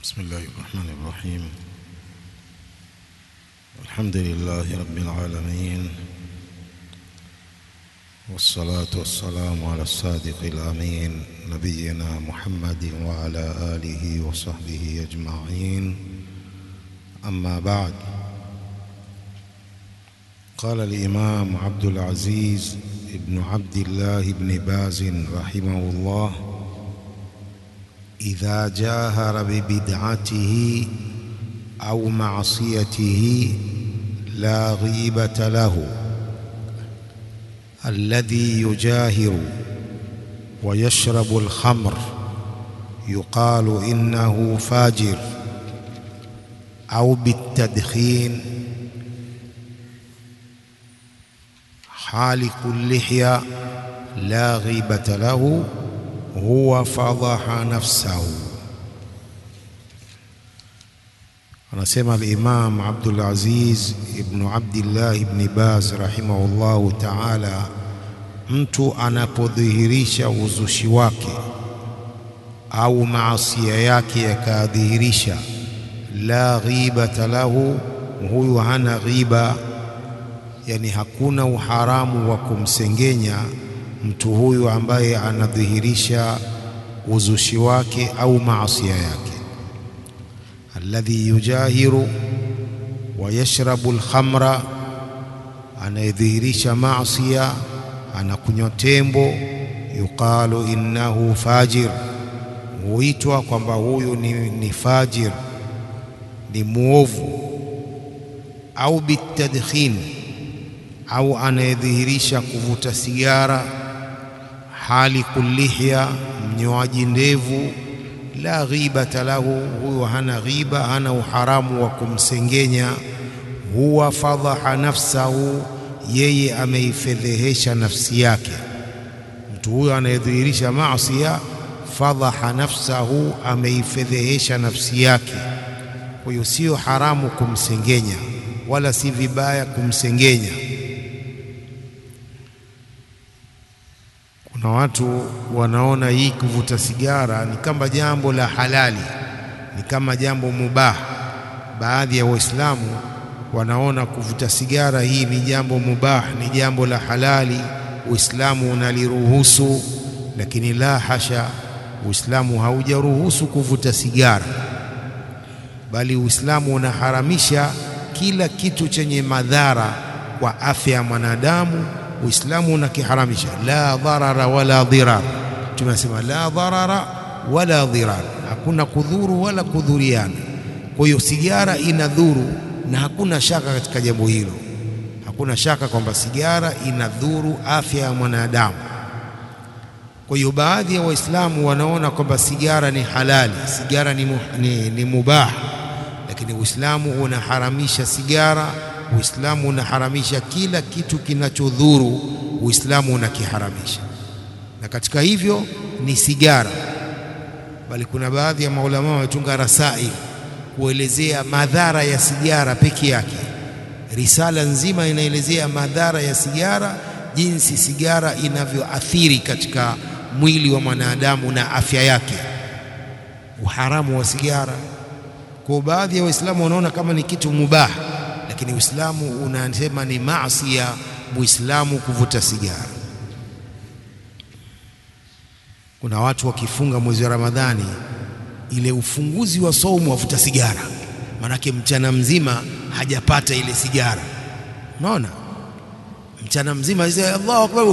بسم الله الرحمن الرحيم الحمد لله رب العالمين والصلاة والسلام على الصادق الأمين نبينا محمد وعلى آله وصحبه أجمعين أما بعد قال الإمام عبد العزيز ابن عبد الله بن باز رحمه الله إذا جاهر ببدعته أو معصيته لا غيبة له الذي يجاهر ويشرب الخمر يقال إنه فاجر أو بالتدخين حالق اللحية لا غيبة له huwa fadhaha nafsahu. Anasema al-Imam Abdul Aziz ibn Abdillah ibn Baz rahimahullahu ta'ala, mtu anapodhihirisha uzushi wake au maasia yake yakadhihirisha, la ghibata lahu, huyu hana ghiba, yani hakuna uharamu wa kumsengenya mtu huyu ambaye anadhihirisha uzushi wake au maasia yake. Alladhi yujahiru wa yashrabu alkhamra, anayedhihirisha maasia, anakunywa tembo, yuqalu innahu fajir, huitwa kwamba huyu ni, ni fajir, ni muovu. Au bitadkhin, au anayedhihirisha kuvuta sigara hali kullihya, mnyoaji ndevu, la ghibata lahu, huyo hana ghiba, hana uharamu wa kumsengenya. Huwa fadhaha nafsahu, yeye ameifedhehesha nafsi yake. Mtu huyo anayedhihirisha maasia, fadhaha nafsahu, ameifedhehesha nafsi yake. Kwa hiyo sio haramu kumsengenya, wala si vibaya kumsengenya. Kuna watu wanaona hii kuvuta sigara ni kama jambo la halali, ni kama jambo mubah. Baadhi ya Waislamu wanaona kuvuta sigara hii ni jambo mubah, ni jambo la halali, Uislamu unaliruhusu. Lakini la hasha, Uislamu haujaruhusu kuvuta sigara, bali Uislamu unaharamisha kila kitu chenye madhara kwa afya ya mwanadamu Uislamu unakiharamisha, la dharara wala dhirar. Tunasema la dharara wala dhirar, hakuna kudhuru wala kudhuriana. Kwa hiyo sigara inadhuru, na hakuna shaka katika jambo hilo, hakuna shaka kwamba sigara inadhuru afya ya mwanadamu. Kwa hiyo baadhi ya Waislamu wanaona kwamba sigara ni halali, sigara ni, mu, ni, ni mubah, lakini Uislamu unaharamisha sigara Uislamu unaharamisha kila kitu kinachodhuru, Uislamu unakiharamisha, na katika hivyo ni sigara. Bali kuna baadhi ya maulama wametunga rasail kuelezea madhara ya sigara peke yake. Risala nzima inaelezea madhara ya sigara, jinsi sigara inavyoathiri katika mwili wa mwanadamu na afya yake, uharamu wa sigara. Kwa baadhi ya Waislamu wanaona kama ni kitu mubaha lakini Uislamu unasema ni maasi ya Muislamu kuvuta sigara. Kuna watu wakifunga mwezi wa Ramadhani, ile ufunguzi wa saumu wavuta sigara, manake mchana mzima hajapata ile sigara. Unaona, mchana mzima Allahu akbar,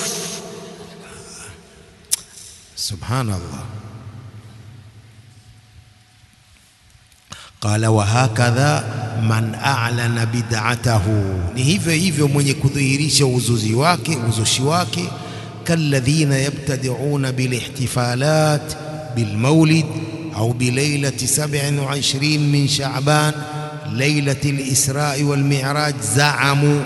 subhanallah. Qala wa hakadha man a'lana bid'atahu, ni hivyo hivyo mwenye kudhihirisha uzuzi wake uzushi wake. Kalladhina yabtadi'una bilihtifalat bilmaulid au bilailati 27 min Sha'ban lailati al-Israi wal Mi'raj zaamu,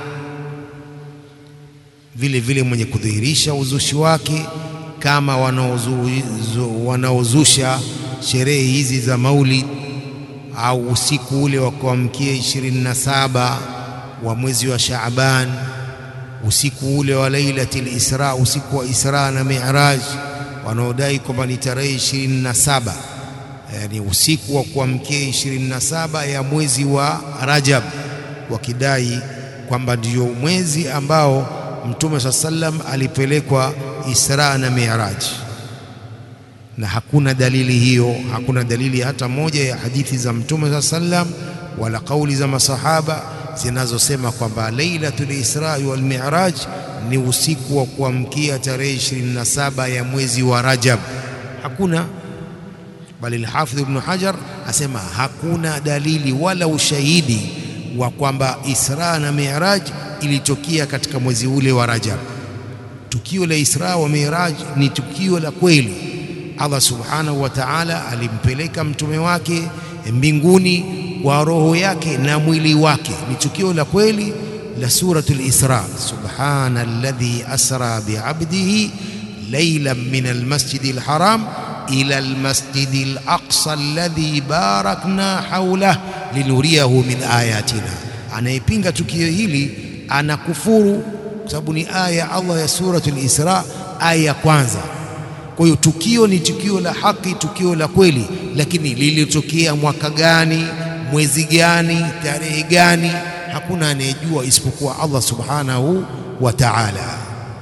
vile vile mwenye kudhihirisha uzushi wake kama wanaozusha sherehe hizi za maulid au usiku ule wa kuamkia ishirini na saba wa mwezi wa Shaaban, usiku ule wa Lailatul Isra, usiku wa Isra na Mi'raj, wanaodai kwamba ni tarehe ishirini na saba yani usiku wa kuamkia 27 ya mwezi wa Rajab, wakidai kwamba ndio mwezi ambao Mtume saa sallam alipelekwa Isra na Mi'raj, na hakuna dalili hiyo, hakuna dalili hata moja ya hadithi za Mtume saa sallam wala kauli za masahaba zinazosema kwamba Lailatul Isra wal Mi'raj ni usiku wa kuamkia tarehe 27 ya mwezi wa Rajab. Hakuna, bali al-Hafidh Ibn Hajar asema hakuna dalili wala ushahidi wa kwamba Isra na Mi'raj ilitokea katika mwezi ule wa Rajab. Tukio la Isra wa Mi'raj ni tukio la kweli. Allah Subhanahu wa Ta'ala alimpeleka mtume wake mbinguni kwa roho yake na mwili wake. Ni tukio la kweli la suratul Isra. Subhana alladhi asra bi'abdihi laylan min almasjidi alharam ila almasjidi alaqsa alladhi barakna hawlah linuriyahu min ayatina. Anayepinga tukio hili anakufuru kwa sababu ni aya ya Allah ya suratul Isra, aya ya kwanza. Kwa hiyo tukio ni tukio la haki, tukio la kweli, lakini lilitokea mwaka gani, mwezi gani, tarehe gani, hakuna anayejua isipokuwa Allah subhanahu wa ta'ala.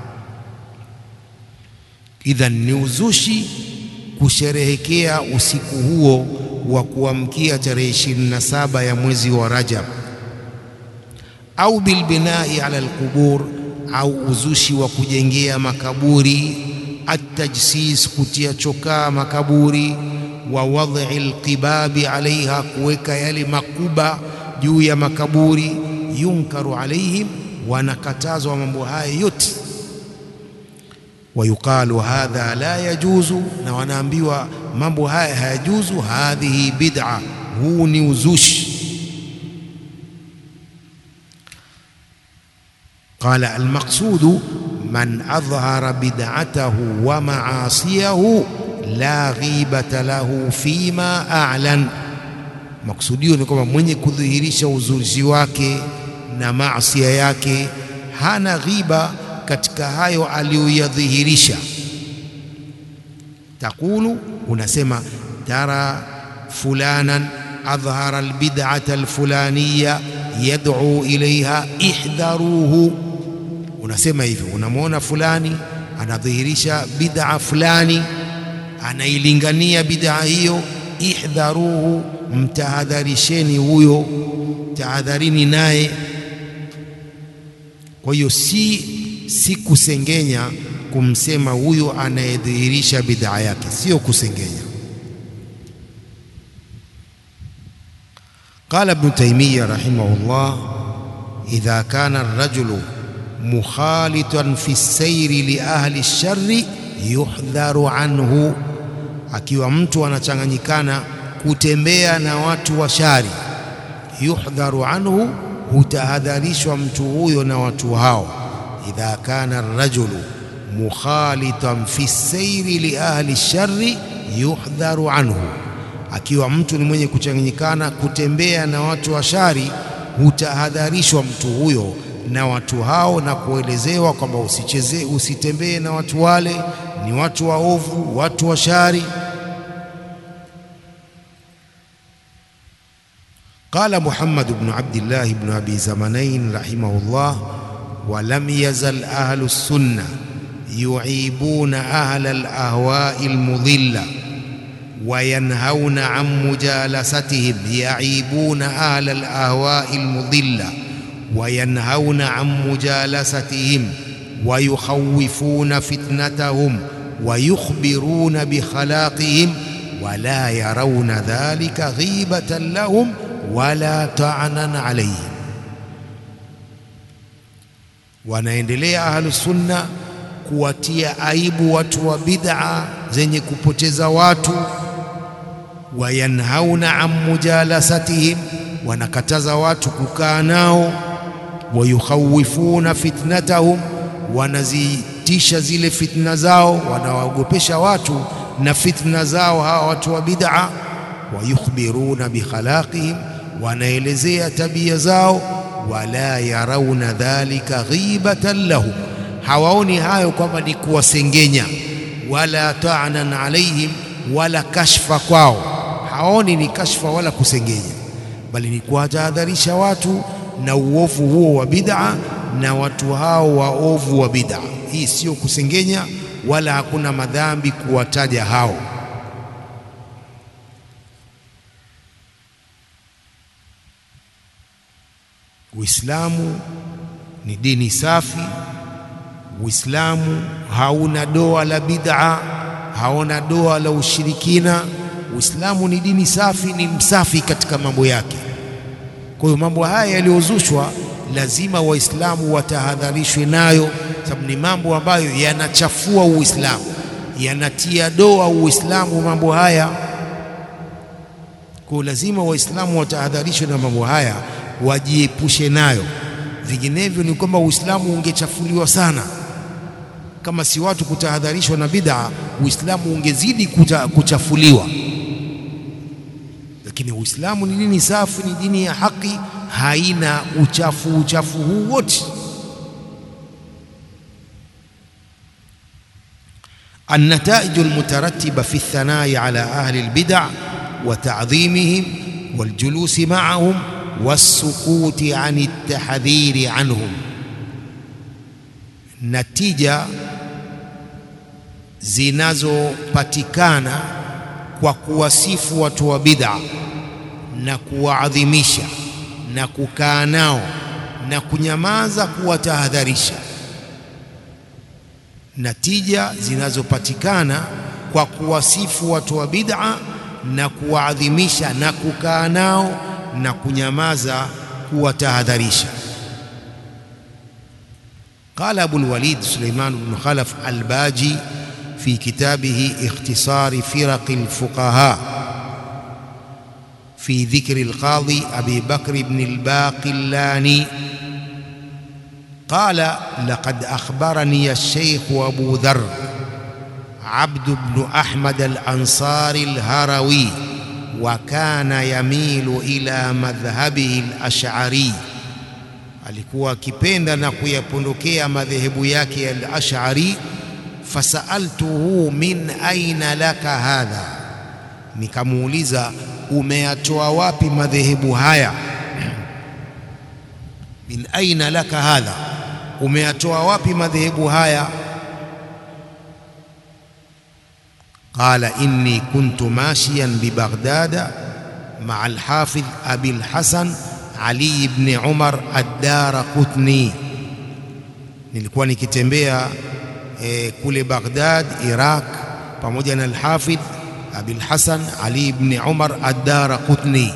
Idhan ni uzushi kusherehekea usiku huo wa kuamkia tarehe 27 ya mwezi wa Rajab, au bilbinai ala alqubur, au uzushi wa kujengea makaburi atajsis kutia chokaa makaburi, wa wadhi alqibabi alaiha, kuweka yale makuba juu ya makaburi. Yunkaru alaihim, wanakatazwa mambo haya yote. Wayuqalu hadha la yajuzu, na wanaambiwa mambo haya hayajuzu. Hadhihi bid'a, huu ni uzushi. Qala almaqsudu man adhhara bid'atahu wa ma'asiyahu la ghibata lahu fima a'lan. Maksudio ni kwamba mwenye kudhihirisha uzushi wake na maasia yake hana ghiba katika hayo aliyoyadhihirisha. Taqulu, unasema tara fulanan adhhara albid'ata alfulaniya yad'u ilaiha ihdharuhu unasema hivyo, unamwona fulani anadhihirisha bid'a fulani, anailingania bid'a hiyo, ihdharuhu, mtahadharisheni huyo, tahadharini naye. Kwa hiyo si si kusengenya kumsema huyo anayedhihirisha bid'a yake, sio kusengenya. Qala Ibn Taymiyyah rahimahullah, idha kana ar-rajulu mukhalitan fi sairi li ahli lshari yuhdharu anhu, akiwa mtu anachanganyikana kutembea na watu wa shari, yuhdharu anhu, hutahadharishwa mtu huyo na watu hao. Idha kana arrajulu mukhalitan fi sairi li ahli lshari yuhdharu anhu, akiwa mtu ni mwenye kuchanganyikana kutembea na watu wa shari, hutahadharishwa mtu huyo na watu hao na kuelezewa kwamba usicheze, usitembee na watu wale, ni watu waovu, watu wa shari. Qala Muhammad ibn Abdillah ibn Abi Zamanain rahimahullah, wa lam yazal ahlu sunna yuibuna ahla alahwai almudilla wa yanhauna an mujalasatihim, yaibuna ahla alahwai almudilla وينهون عن مجالستهم ويخوفون فتنتهم ويخبرون بخلاقهم ولا يرون ذلك غيبة لهم ولا طعنا عليهم wanaendelea ahlusunna kuwatia aibu watu wa bid'a zenye kupoteza watu wayanhauna an mujalasatihim wanakataza watu kukaa nao wayukhawifuna fitnatahum, wanazitisha zile fitna zao, wanawaogopesha watu na fitna zao hawa watu wa bid'a. Wayukhbiruna bikhalaqihim, wanaelezea tabia zao. Wala yarauna dhalika ghibatan lahum, hawaoni hayo kwamba ni kuwasengenya. Wala ta'nan alaihim, wala kashfa kwao, haoni ni kashfa wala kusengenya, bali ni kuwatahadharisha watu na uovu huo wa bid'a na watu hao waovu wa bid'a. Hii sio kusengenya wala hakuna madhambi kuwataja hao. Uislamu ni dini safi. Uislamu hauna doa la bid'a, hauna doa la ushirikina. Uislamu ni dini safi, ni msafi katika mambo yake. Kwa hiyo mambo haya yaliyozushwa lazima Waislamu watahadharishwe nayo, sababu ni mambo ambayo yanachafua Uislamu, yanatia doa Uislamu mambo haya. Kwa hiyo lazima Waislamu watahadharishwe na mambo haya, wajiepushe nayo, vinginevyo ni kwamba Uislamu ungechafuliwa sana. Kama si watu kutahadharishwa na bid'a, Uislamu ungezidi kuta, kuchafuliwa. Lakini Uislamu ni dini safi, ni dini ya haki, haina uchafu uchafu huu wote. النتائج المترتبة في الثناء على أهل البدع وتعظيمهم والجلوس معهم والسكوت عن التحذير عنهم natija zinazopatikana kwa kuwasifu watu wa bid'a na kuwaadhimisha na kukaa nao na kunyamaza kuwatahadharisha. Natija zinazopatikana kwa kuwasifu watu wa bid'a na kuwaadhimisha na kukaa nao na kunyamaza kuwatahadharisha. قال أبو الوليد سليمان بن خلف الباجي في كتابه اختصار فرق الفقهاء في ذكر القاضي أبي بكر بن الباقلاني قال لقد أخبرني الشيخ أبو ذر عبد بن أحمد الأنصار الهروي وكان يميل إلى مذهبه الأشعري alikuwa akipenda na kuyapondokea madhehebu yake ya al-Ash'ari. Fasaltuhu min aina laka hadha, nikamuuliza umeyatoa wapi madhehebu haya? min aina laka hadha, umeyatoa wapi madhehebu haya? Qala inni kuntu mashiyan bi Baghdada maa al-Hafidh Abi al-Hasan ali ibn Umar ad-Daraqutni, nilikuwa nikitembea e, kule Baghdad Iraq, pamoja na al-Hafidh Abil Hasan Ali ibn Umar ad-Daraqutni.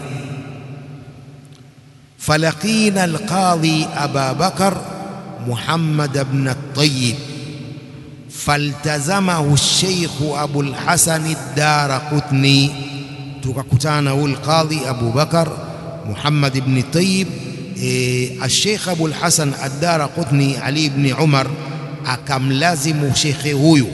falaqina al-qadhi Aba Bakar Muhammad ibn at-Tayyib faltazamahu al-Sheikh Abu al-Hasan ad-Daraqutni, tukakutana huyu al-Qadhi Abu Bakar Muhammad ibn Tayyib e, Sheikh Abu al-Hasan ad-Daraqutni Ali ibn Umar akamlazimu shekhe huyu,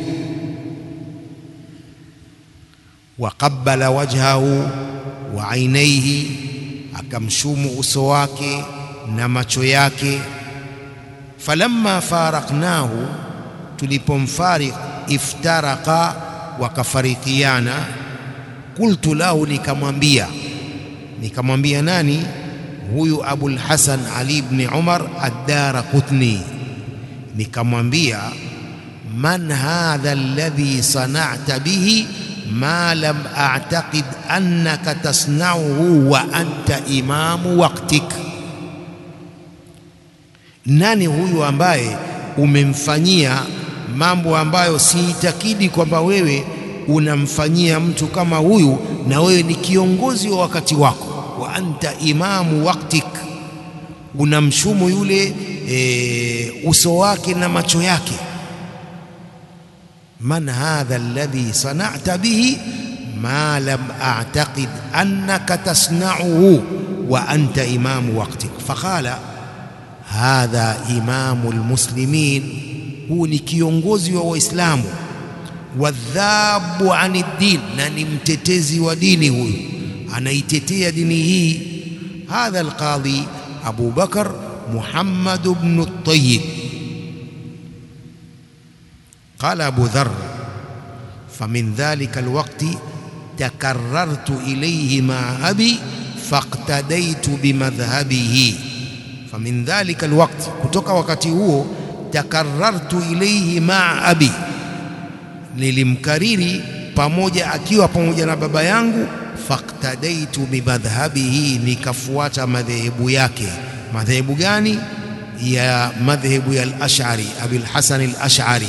waqabbala wajhahu wa ainaihi, akamshumu uso wake na macho yake. Falamma faraqnahu, tulipomfarik, iftaraqa, wakafarikiana. Qultu lahu, nikamwambia nikamwambia nani huyu Abul Hasan Ali ibn Umar ad-Daraqutni, nikamwambia man hadha alladhi sana'ta bihi ma lam a'taqid annaka tasna'uhu wa anta imamu waqtik, nani huyu ambaye umemfanyia mambo ambayo siitakidi kwamba wewe unamfanyia mtu kama huyu, na wewe ni kiongozi wa wakati wako wa anta imamu waqtik, unamshumu yule e, uso wake na macho yake. man hadha alladhi sana'ta bihi ma lam a'taqid annaka tasna'uhu wa anta imamu waqtik. Faqala hadha imamu almuslimin, huu ni kiongozi wa Waislamu. Wadhabu ani din, na ni mtetezi wa dini huyu anaitetea dini hii. Hadha alqadhi Abu Bakar Muhammad ibn at-Tayyib. Qala Abu Dharr famin dhalika alwaqti takarartu ilayhi ma abi faqtadaitu bimadhhabihi famin dhalika alwaqt kutoka wakati huo takarartu ilayhi ma abi nilimkariri pamoja akiwa pamoja na baba yangu faqtadaitu bimadhhabihi nikafuata madhehebu yake madhehebu gani ya madhehebu ya al-Ash'ari Abil Hasan al-Ash'ari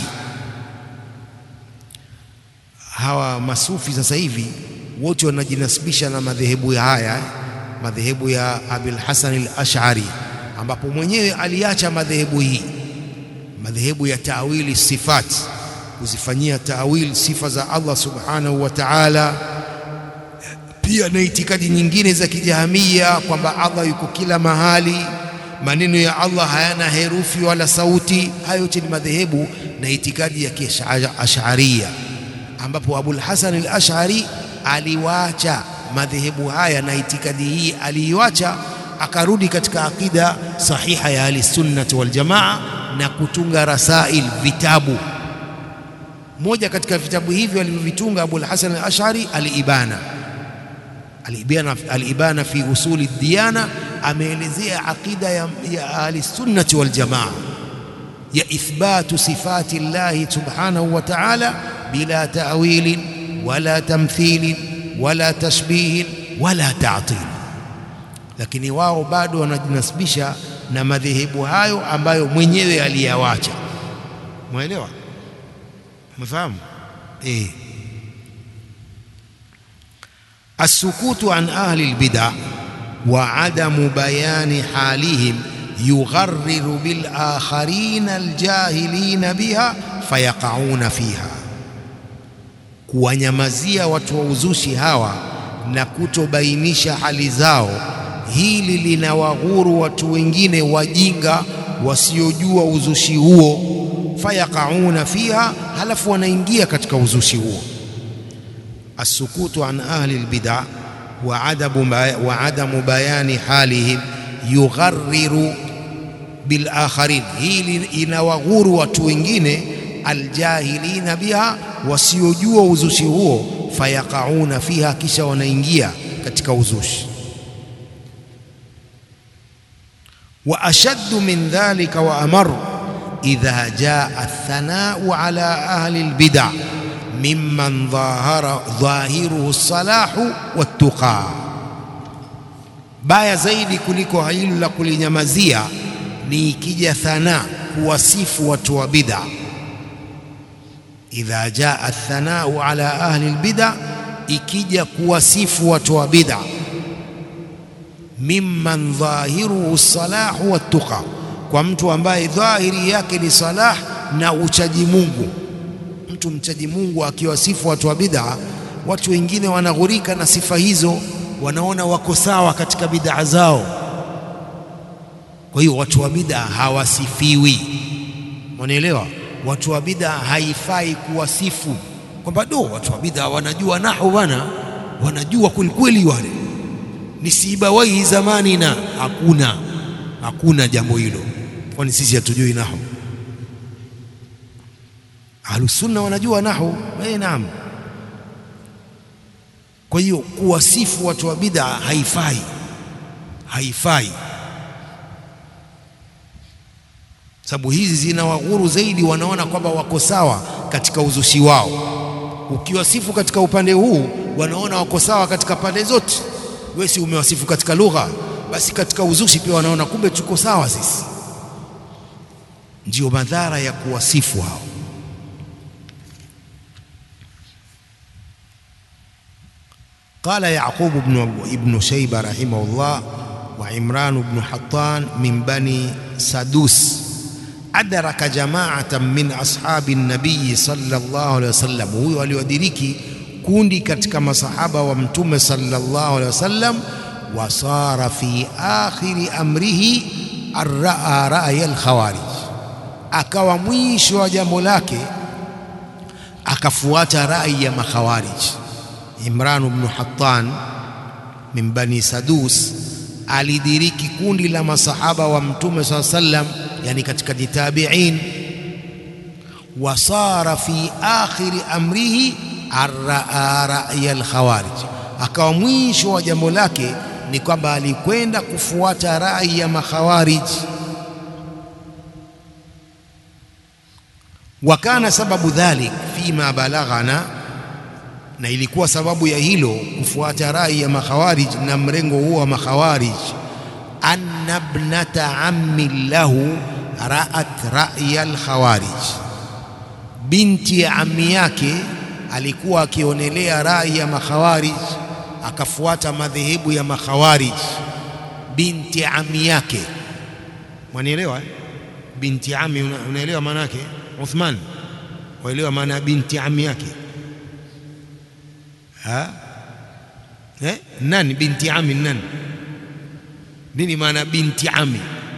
hawa masufi sasa hivi wote wanajinasibisha na madhehebu haya madhehebu ya Abil Hasan al-Ash'ari ambapo mwenyewe aliacha madhehebu hii madhehebu ya taawili sifat kuzifanyia taawil sifa za Allah subhanahu wa ta'ala pia na itikadi nyingine za kijahamia kwamba Allah yuko kila mahali maneno ya Allah hayana herufi wala sauti hayo yote ni madhehebu na itikadi ya kiash'ariyya ambapo Abul Hasan al-Ash'ari aliwacha madhehebu haya na itikadi hii aliiwacha akarudi katika akida sahiha ya ahli-sunnah wal jamaa na kutunga rasail vitabu moja katika vitabu hivyo alivyovitunga Abul Hasan al-Ash'ari al-Ibana al-Ibana al-Ibana fi usuli diyana ameelezea aqida ya, ya ahli-sunnah wal jamaa ya ithbatu sifati Allah subhanahu wa ta'ala bila ta'wil wala tamthil wala tashbih wala ta'til lakini wao bado wanajinasibisha na madhehebu hayo ambayo mwenyewe aliyawacha mwelewa mfahamu eh السكوت عن أهل البدع وعدم بيان حالهم يغرر بالآخرين الجاهلين بها فيقعون فيها kuwanyamazia watu wa uzushi hawa na kutobainisha hali zao hili linawaghuru watu wengine wajinga wasiojua uzushi huo fayaqauna fiha halafu wanaingia katika uzushi huo السكوت عن أهل البدع وعدم وعدم بيان حالهم يغرر بالآخرين هي inawaghuru watu wengine aljahilina biha wasiojua uzushi huo fayaqauna fiha kisha wanaingia katika uzushi wa ashaddu min dhalika wa amar idha jaa athanau ala ahli albid'ah mimman dhahara dhahiruhu salahu wattuqa baya zaidi kuliko hilo la kulinyamazia ni ikija thana kuwasifu watu wa bid'a idha jaa thanau ala ahli albid'a ikija kuwasifu watu wa bid'a mimman dhahiruhu salahu wattuqa kwa mtu ambaye dhahiri yake ni salah na uchaji Mungu mtu mchaji Mungu akiwasifu watu wa bid'a watu wengine wanaghurika na sifa hizo wanaona wako sawa katika bid'a zao kwa hiyo watu wa bid'a hawasifiwi unaelewa watu wa bid'a haifai kuwasifu kwamba do watu wa bid'a wanajua nahu bana wanajua kwelikweli wale ni sibawai zamani na hakuna hakuna jambo hilo kwani sisi hatujui nahu ahlusunna wanajua nahu eh naam kwa hiyo kuwasifu watu wa bid'a haifai haifai sababu hizi zinawaghuru zaidi wanaona kwamba wako sawa katika uzushi wao ukiwasifu katika upande huu wanaona wako sawa katika pande zote wewe si umewasifu katika lugha basi katika uzushi pia wanaona kumbe tuko sawa sisi ndio madhara ya kuwasifu hao قال يعقوب بن ابن شيبة رحمه الله وعمران بن حطان من بني سدوس أدرك جماعة من أصحاب النبي صلى الله عليه وسلم هو waliodiriki kundi katika masahaba wa mtume sallallahu alaihi wasallam wasara fi akhiri amrihi arraa ra'ya al-khawarij akawa mwisho wa jambo lake akafuata rai ya makhawarij Imran ibn Hattan min bani Sadus alidiriki kundi la masahaba wa mtume swalla sallam yani katika tabi'in wasara fi akhiri amrihi arraa ra'ya al-khawarij, akawa mwisho wa jambo lake ni kwamba alikwenda kufuata rai ya makhawarij. Wa kana sababu dhalik fima balaghana, na ilikuwa sababu ya hilo kufuata rai ya makhawarij na mrengo huo wa makhawarij, anna ibnata ammi lahu ra'at ra'ya al-khawarij, binti ya ammi yake alikuwa akionelea rai ya makhawarij akafuata madhehebu ya makhawarij. Binti ami yake, mwanielewa eh? Binti ami, unaelewa maana yake Uthman? Waelewa maana ya binti ami yake ha? Eh? Nani binti ami nani? Nini maana binti ami?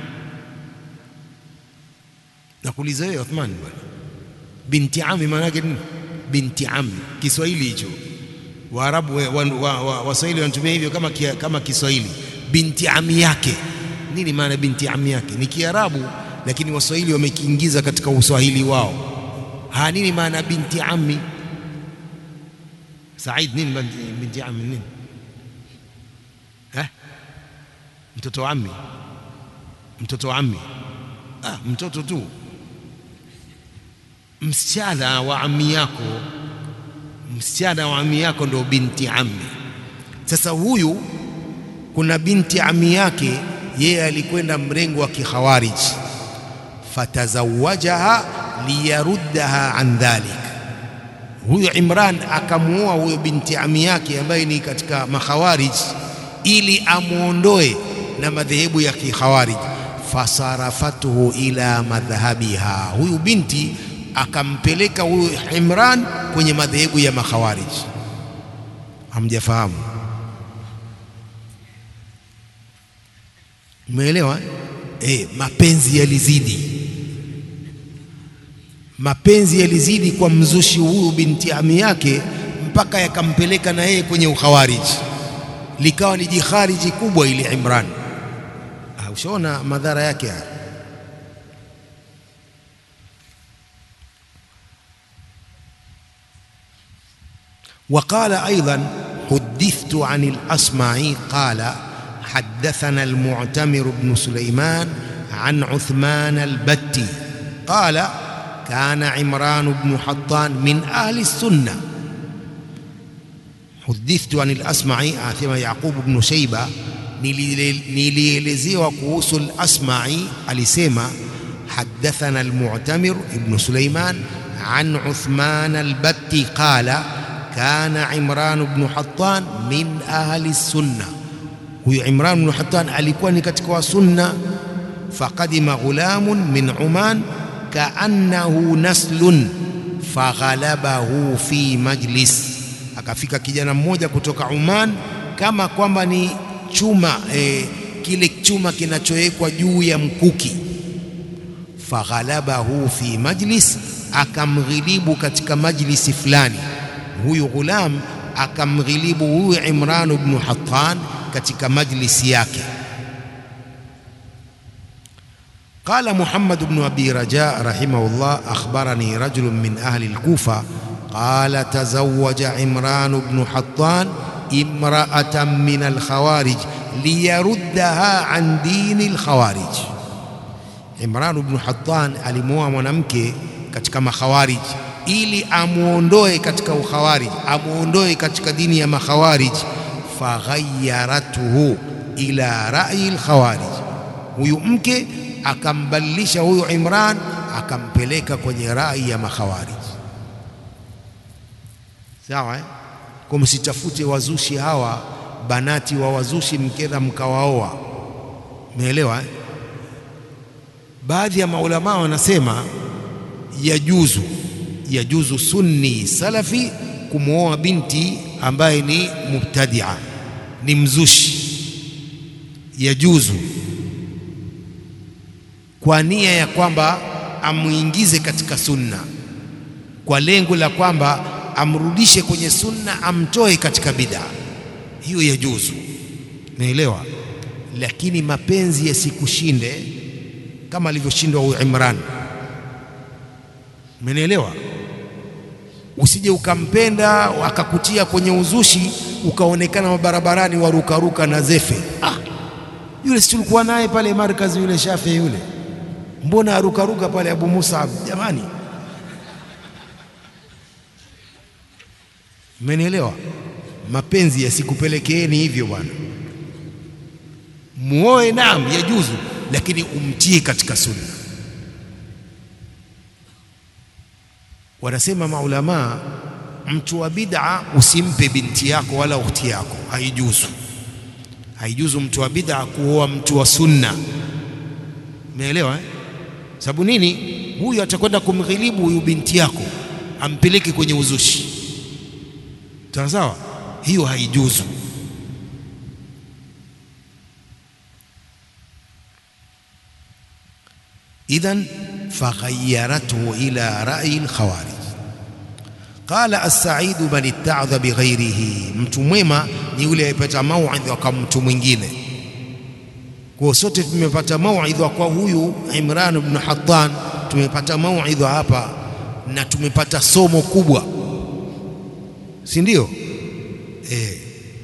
Nakuuliza wewe Uthman bwana, binti ami maana yake nini? Binti ami, Kiswahili hicho Waarabu Waswahili wa, wa, wa, wanatumia hivyo kama, kia, kama Kiswahili. Binti ami yake, nini maana binti ami yake? Ni Kiarabu, lakini Waswahili wamekiingiza katika uswahili wao. Ha, nini maana binti ami? Said, nini binti, binti ami nini? Eh? Mtoto wa ami, mtoto wa ami. Ah, mtoto tu, msichana wa ami yako msichana wa ami yako ndio binti ami. Sasa huyu kuna binti ami yake, yeye alikwenda mrengo wa kikhawarij, fatazawajaha liyaruddaha an dhalik. Huyu Imran akamuoa huyo binti ami yake ambaye ni katika makhawarij, ili amuondoe na madhehebu ya kikhawarij. Fasarafatuhu ila madhhabiha, huyu binti akampeleka huyu Imran kwenye madhehebu ya makhawarij. Hamjafahamu? Umeelewa? Eh, mapenzi yalizidi, mapenzi yalizidi kwa mzushi huyu binti ami yake, mpaka yakampeleka na yeye kwenye ukhawariji, likawa ni jikhariji kubwa ile Imran. Ah, ushaona madhara yake haya. وقال أيضا حدثت عن الأصمعي قال حدثنا المعتمر بن سليمان عن عثمان البتي قال كان عمران بن حطان من أهل السنة حدثت عن الأصمعي آثم يعقوب بن شيبة nilielezewa kuhusu al-Asma'i alisema حدثنا المعتمر بن سليمان عن عثمان البتي قال كان عمران بن حطان من أهل السنة huyu Imran ibn Hattan alikuwa ni katika wa sunna. Faqadima ghulamun min Uman kaannahu naslun faghalabahu fi majlis, akafika kijana mmoja kutoka Uman kama kwamba ni chuma e, kile chuma kinachowekwa juu ya mkuki. Faghalabahu fi majlis, akamghilibu katika majlisi fulani. Huyu ghulam akamghilibu huyu Imran ibn Hattan katika majlisi yake. Qala Muhammad ibn Abi Raja rahimahullah, akhbarani rajulun min ahli al-Kufa qala tazawwaja Imran ibn Hattan imra'atan min al-khawarij liyaruddaha an dini al-khawarij. Imran ibn Hattan alimuoa mwanamke katika makhawarij ili amuondoe katika ukhawarij, amuondoe katika dini ya makhawarij faghayaratuhu ila rai lkhawarij, huyu mke akambadilisha huyu Imran akampeleka kwenye rai ya makhawarij. Sawa eh? Kwa msitafute wazushi hawa banati wa wazushi mkenda mkawaoa, umeelewa eh? Baadhi ya maulamaa wanasema yajuzu yajuzu sunni salafi kumwoa binti ambaye ni mubtadia, ni mzushi, yajuzu kwa nia ya kwamba amwingize katika sunna, kwa lengo la kwamba amrudishe kwenye sunna, amtoe katika bid'a. Hiyo yajuzu, naelewa. Lakini mapenzi yasikushinde kama alivyoshindwa huyu Imran, umenielewa? Usije ukampenda akakutia kwenye uzushi, ukaonekana mabarabarani warukaruka na zefe. Ah, yule si tulikuwa naye pale markazi, yule Shafi yule, mbona arukaruka pale Abu Musab? Jamani, mmenielewa? Mapenzi yasikupelekeeni hivyo bwana. Muoe, naam, yajuzu, lakini umtie katika sunna. Wanasema maulamaa, mtu wa bid'a usimpe binti yako wala ukhti yako, haijuzu. Haijuzu mtu wa bid'a kuoa mtu wa sunna. Umeelewa eh? Sababu nini? Huyu atakwenda kumghilibu huyu binti yako, ampeleke kwenye uzushi. Sawa sawa, hiyo haijuzu. Idhan faghayarathu ila rai lkhawarij. Qala assaidu man ittaadha bighairihi, mtu mwema ni yule aliyepata mauidha kwa mtu mwingine. Kwa sote tumepata mauidha kwa huyu Imran ibn Hattan, tumepata mauidha hapa na tumepata somo kubwa, si ndio? Eh,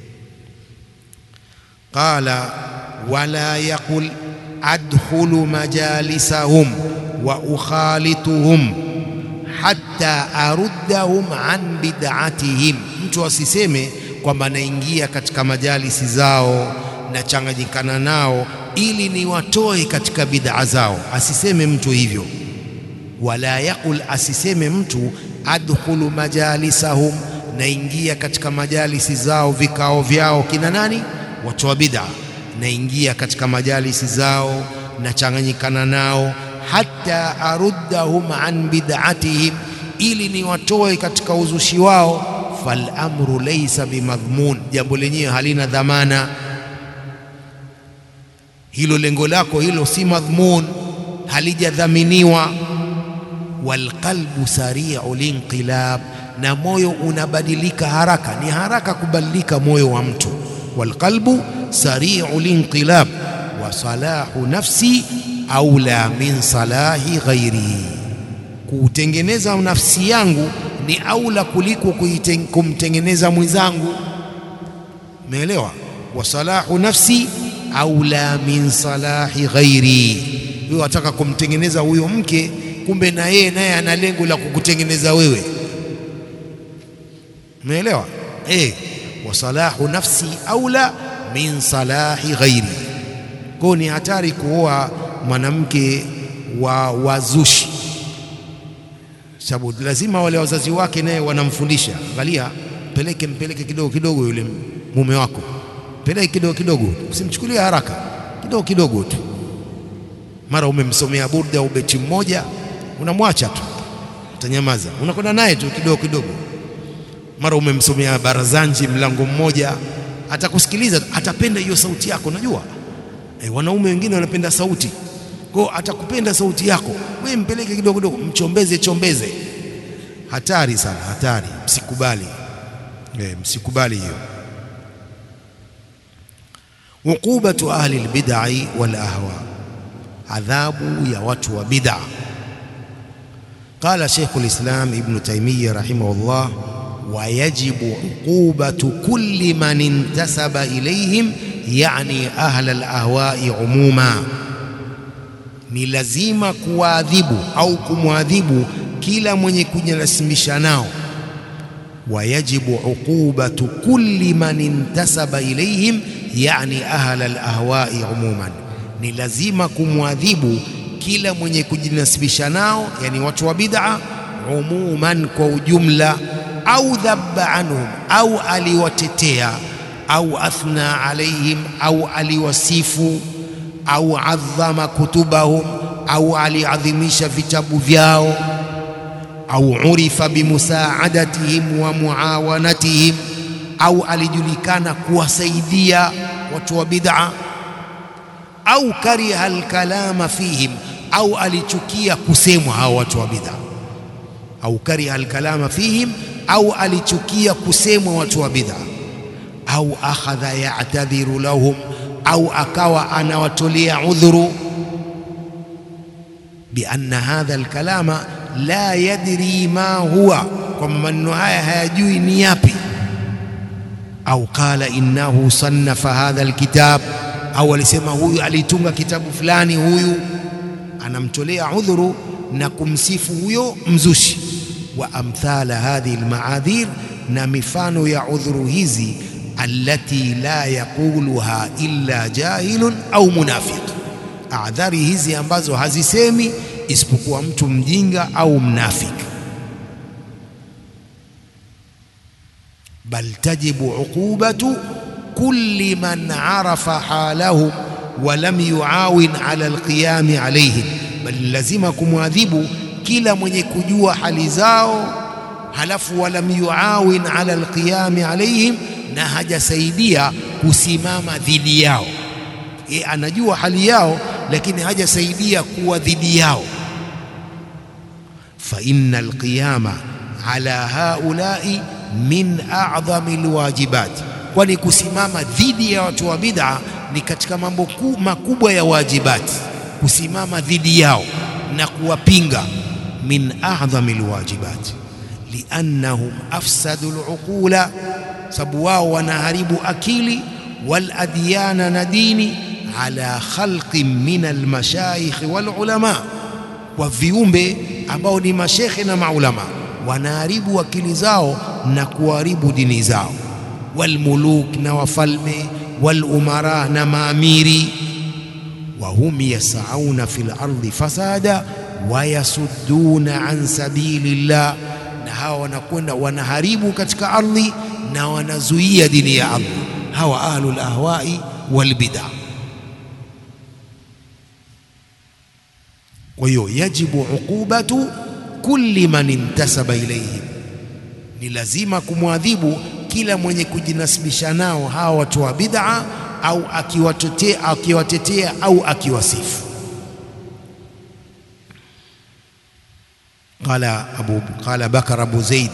qala wala yaqul adkhulu majalisahum wa ukhalituhum hatta aruddahum an bid'atihim, mtu asiseme kwamba naingia katika majalisi zao nachanganyikana nao ili niwatoe katika bid'a zao. Asiseme mtu hivyo. Wala yaqul, asiseme mtu adkhulu majalisahum, naingia katika majalisi zao, vikao vyao. Kina nani? Watu wa bid'a. Naingia katika majalisi zao, nachanganyikana nao, hatta aruddahum an bid'atihim, ili niwatoe katika uzushi wao. Fal amru laysa bimadhmun, jambo lenyewe halina dhamana hilo lengo lako hilo si madhmun, halijadhaminiwa. Walqalbu sari'u linqilab, na moyo unabadilika haraka, ni haraka kubadilika moyo wa mtu. Walqalbu sari'u linqilab wa salahu nafsi aula min salahi ghairihi, kuutengeneza nafsi yangu ni aula kuliko kumtengeneza mwenzangu. Umeelewa? wa salahu nafsi aula min salahi ghairi. Huyo ataka kumtengeneza huyo mke, kumbe na yeye naye ana lengo la kukutengeneza wewe. Umeelewa? Eh, wa salahu nafsi aula min salahi ghairi. Kwa ni hatari kuoa mwanamke wa wazushi, sababu lazima wale wazazi wake naye wanamfundisha, angalia, mpeleke mpeleke kidogo kidogo yule mume wako peleke kidogo kidogo, usimchukulie haraka, kidogo kidogo tu. Mara umemsomea burda au beti mmoja, unamwacha tu, utanyamaza, unakwenda naye tu kidogo kidogo. Mara umemsomea barazanji mlango mmoja, atakusikiliza, atapenda hiyo sauti yako. Najua e, wanaume wengine wanapenda sauti, kwa atakupenda sauti yako. Wewe mpeleke kidogo kidogo, mchombeze chombeze. Hatari sana, hatari, msikubali e, msikubali hiyo Uqubatu ahli lbidai wal ahwa, adhabu ya watu wa bid'a. Qala Sheikh lislam Ibnu Taimiyya rahimahullah, wa yajibu uqubatu kulli man intasaba ilayhim, yani ahla lahwai umuma, ni lazima kuwaadhibu au kumwadhibu kila mwenye kujinasimisha nao. Wa yajibu uqubatu kulli man intasaba ilayhim yani ahla alahwai umuman, ni lazima kumwadhibu kila mwenye kujinasibisha nao, yani watu wa bid'a umuman, kwa ujumla. Au dhabba anhum, au aliwatetea, au athna alaihim, au aliwasifu, au adhama kutubahum, au aliadhimisha vitabu vyao, au urifa bimusaadatihim wa muawanatihim au alijulikana kuwasaidia watu wa bid'a, au kariha alkalama fihim, au alichukia kusemwa hao watu wa bid'a, au kariha alkalama fihim, au alichukia kusemwa watu wa bid'a, au akhadha ya'tadhiru lahum, au akawa anawatolea udhuru bi anna hadha alkalama la yadri ma huwa kwamba maneno haya hayajui ni yapi, au qala innahu sannafa hadha alkitab, au alisema huyu alitunga kitabu fulani, huyu anamtolea udhuru na kumsifu huyo mzushi. Wa amthala hadhihi almaadhir, na mifano ya udhuru hizi, allati la yaquluha illa jahilun au munafiq, adhari hizi ambazo hazisemi isipokuwa mtu mjinga au mnafiki. Bal tajibu uqubatu kulli man arafa halahum wa lam yuawin ala alqiyami alayhim, bali lazima kumwadhibu kila mwenye kujua hali zao, halafu walam yuawin ala alqiyami alayhim, na hajasaidia kusimama dhidi yao. E, anajua hali yao lakini hajasaidia kuwa dhidi yao. fa inna alqiyama ala haulai min a'dhami alwajibat, kwani kusimama dhidi ya watu wa bid'a ni katika mambo makubwa ya wajibati. Kusimama dhidi yao na kuwapinga, min a'dhami alwajibat, liannahum afsadu aluqula, sababu wao wanaharibu akili, wal adyana na dini ala khalqin min almashayikh walulama, kwa viumbe ambao ni mashekhe na maulama, wanaharibu akili zao na kuharibu dini zao. Walmuluk, na wafalme, walumara, na maamiri. Wa hum yasauna fil ardi fasada wa yasudduna an sabilillah, na hawa wanakwenda wanaharibu katika ardhi na wanazuia dini ya Allah. Hawa ahlul ahwai wal bid'ah. Kwa hiyo yajibu uqubatu kulli man intasaba ilayhim, ni lazima kumwadhibu kila mwenye kujinasibisha nao hawa watu wa bid'a, au akiwatetea akiwatetea au akiwasifu. Qala Abu qala Bakar Abu Zaid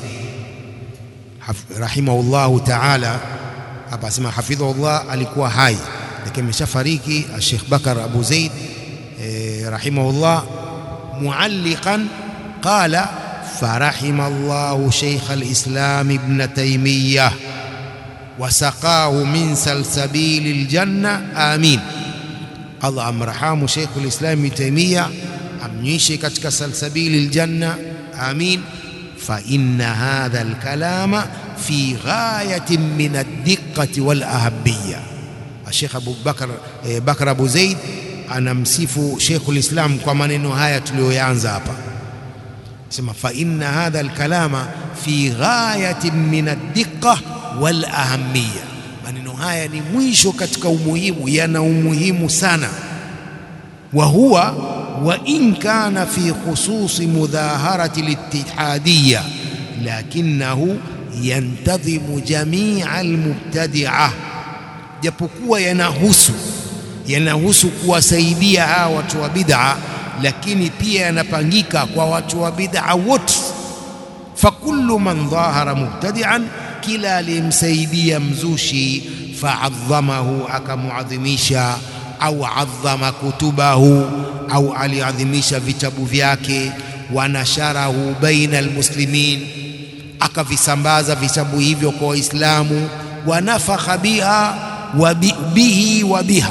rahimahullahu ta'ala, hapa asema hafidhahullah, alikuwa hai lakini ameshafariki. Sheikh Bakar Abu Zaid rahimahullah mualliqan qala farahima Allahu shaykh al-islam ibn Taymiyah wasaqahu min salsabili ljanna amin. Allah amrahamu shaykh al-islam ibn Taymiyah, amnyishe katika salsabili ljanna amin. Fa inna hadha al-kalama fi ghayatin min ad-diqqati wal ahabiyya. Sheikh Abu Bakar eh, Bakar Abu Zaid anamsifu Sheikhul Islam kwa maneno haya tuliyoyaanza hapa, sema fa inna hadha alkalama fi ghayatin min ad-diqqa wal ahammiya. Maneno haya ni mwisho katika umuhimu, yana umuhimu sana. Wa huwa wa in kana fi khususi mudhaharati al-ittihadiyya lakinahu yantadhimu jamia almubtadi'a, japokuwa yanahusu yanahusu kuwasaidia hawa watu wa bid'a, lakini pia yanapangika kwa watu wa bid'a wote. Fakullu man dhahara mubtadi'an, kila aliyemsaidia mzushi, faadhamahu, akamuadhimisha, au adhama kutubahu, au aliadhimisha vitabu vyake, wanasharahu baina almuslimin, akavisambaza vitabu hivyo kwa Waislamu, wanafakha biha wa bihi wa biha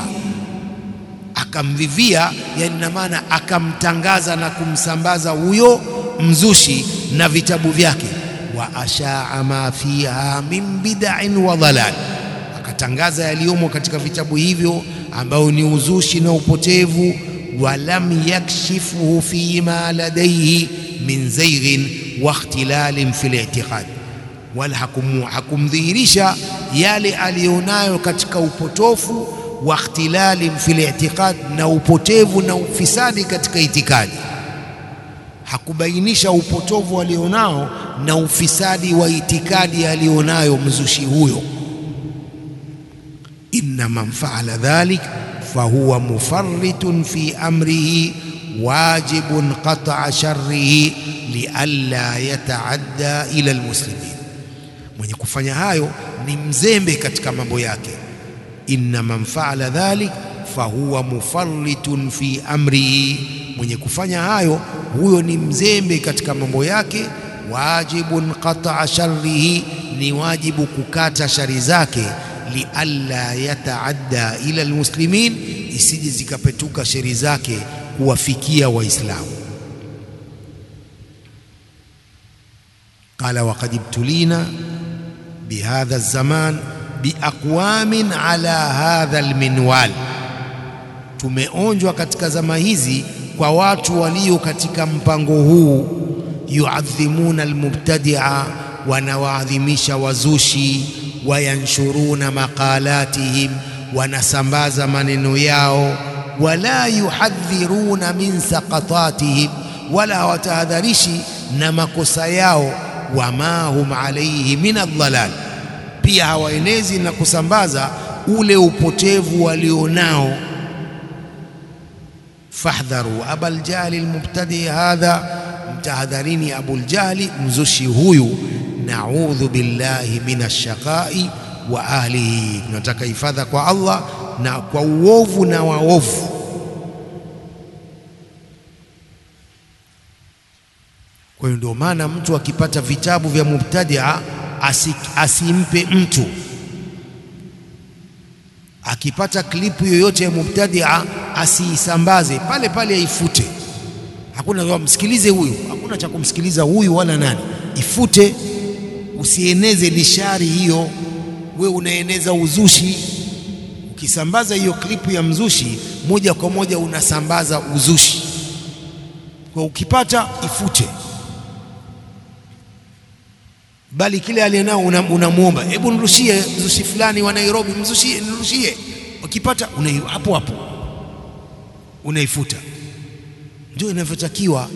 akamvivia yani, na maana akamtangaza na kumsambaza huyo mzushi na vitabu vyake. Wa ashaa ma fiha min bid'in wa dhalal, akatangaza yaliyomo katika vitabu hivyo ambayo ni uzushi na upotevu. Walam yakshifuhu fi ma ladaihi min zaighin wa ikhtilalin fil i'tiqad, wala hakumdhihirisha yale aliyonayo katika upotofu wa ikhtilalin fil i'tiqad, na upotevu na ufisadi katika itikadi. Hakubainisha upotovu alionao na ufisadi wa itikadi alionayo mzushi huyo. Inna man faala dhalik fahuwa mufarritun fi amrihi wajibun qat'a sharrihi lialla yataadda ila almuslimin, mwenye kufanya hayo ni mzembe katika mambo yake inna man faala dhalik fahuwa mufarritun fi amrihi, mwenye kufanya hayo huyo ni mzembe katika mambo yake. wajibun qat'a sharrihi, ni wajibu kukata shari zake, lialla yataadda ila almuslimin, isije zikapetuka shari zake kuwafikia Waislamu. Qala waqad ibtulina bihadha alzaman biaqwamin ala hadha alminwal, tumeonjwa katika zama hizi kwa watu walio katika mpango huu, yuadhimuna almubtadia, wanawaadhimisha wazushi, wayanshuruna maqalatihim, wanasambaza maneno yao, wala yuhadhiruna min saqatatihim, wala hawatahadharishi na makosa yao, wama hum alayhi min aldhalal, pia hawaenezi na kusambaza ule upotevu walionao fahdharu abal jahli almubtadi hadha, mtahadharini Abul Jahli mzushi huyu. Naudhu billahi minash shaqai wa ahlihi, tunataka hifadha kwa Allah na kwa uovu na waovu. Kwa hiyo ndio maana mtu akipata vitabu vya mubtadia asi, asimpe mtu akipata klipu yoyote ya mubtadia asiisambaze pale pale, aifute. Hakuna msikilize huyu, hakuna cha kumsikiliza huyu wala nani, ifute. Usieneze lishari hiyo, we unaeneza uzushi. Ukisambaza hiyo klipu ya mzushi, moja kwa moja unasambaza uzushi. Kwa ukipata ifute, bali kile aliyenao unamwomba, hebu nirushie mzushi fulani wa Nairobi, mzushie, nirushie. Ukipata una hapo hapo unaifuta. Ndio inavyotakiwa.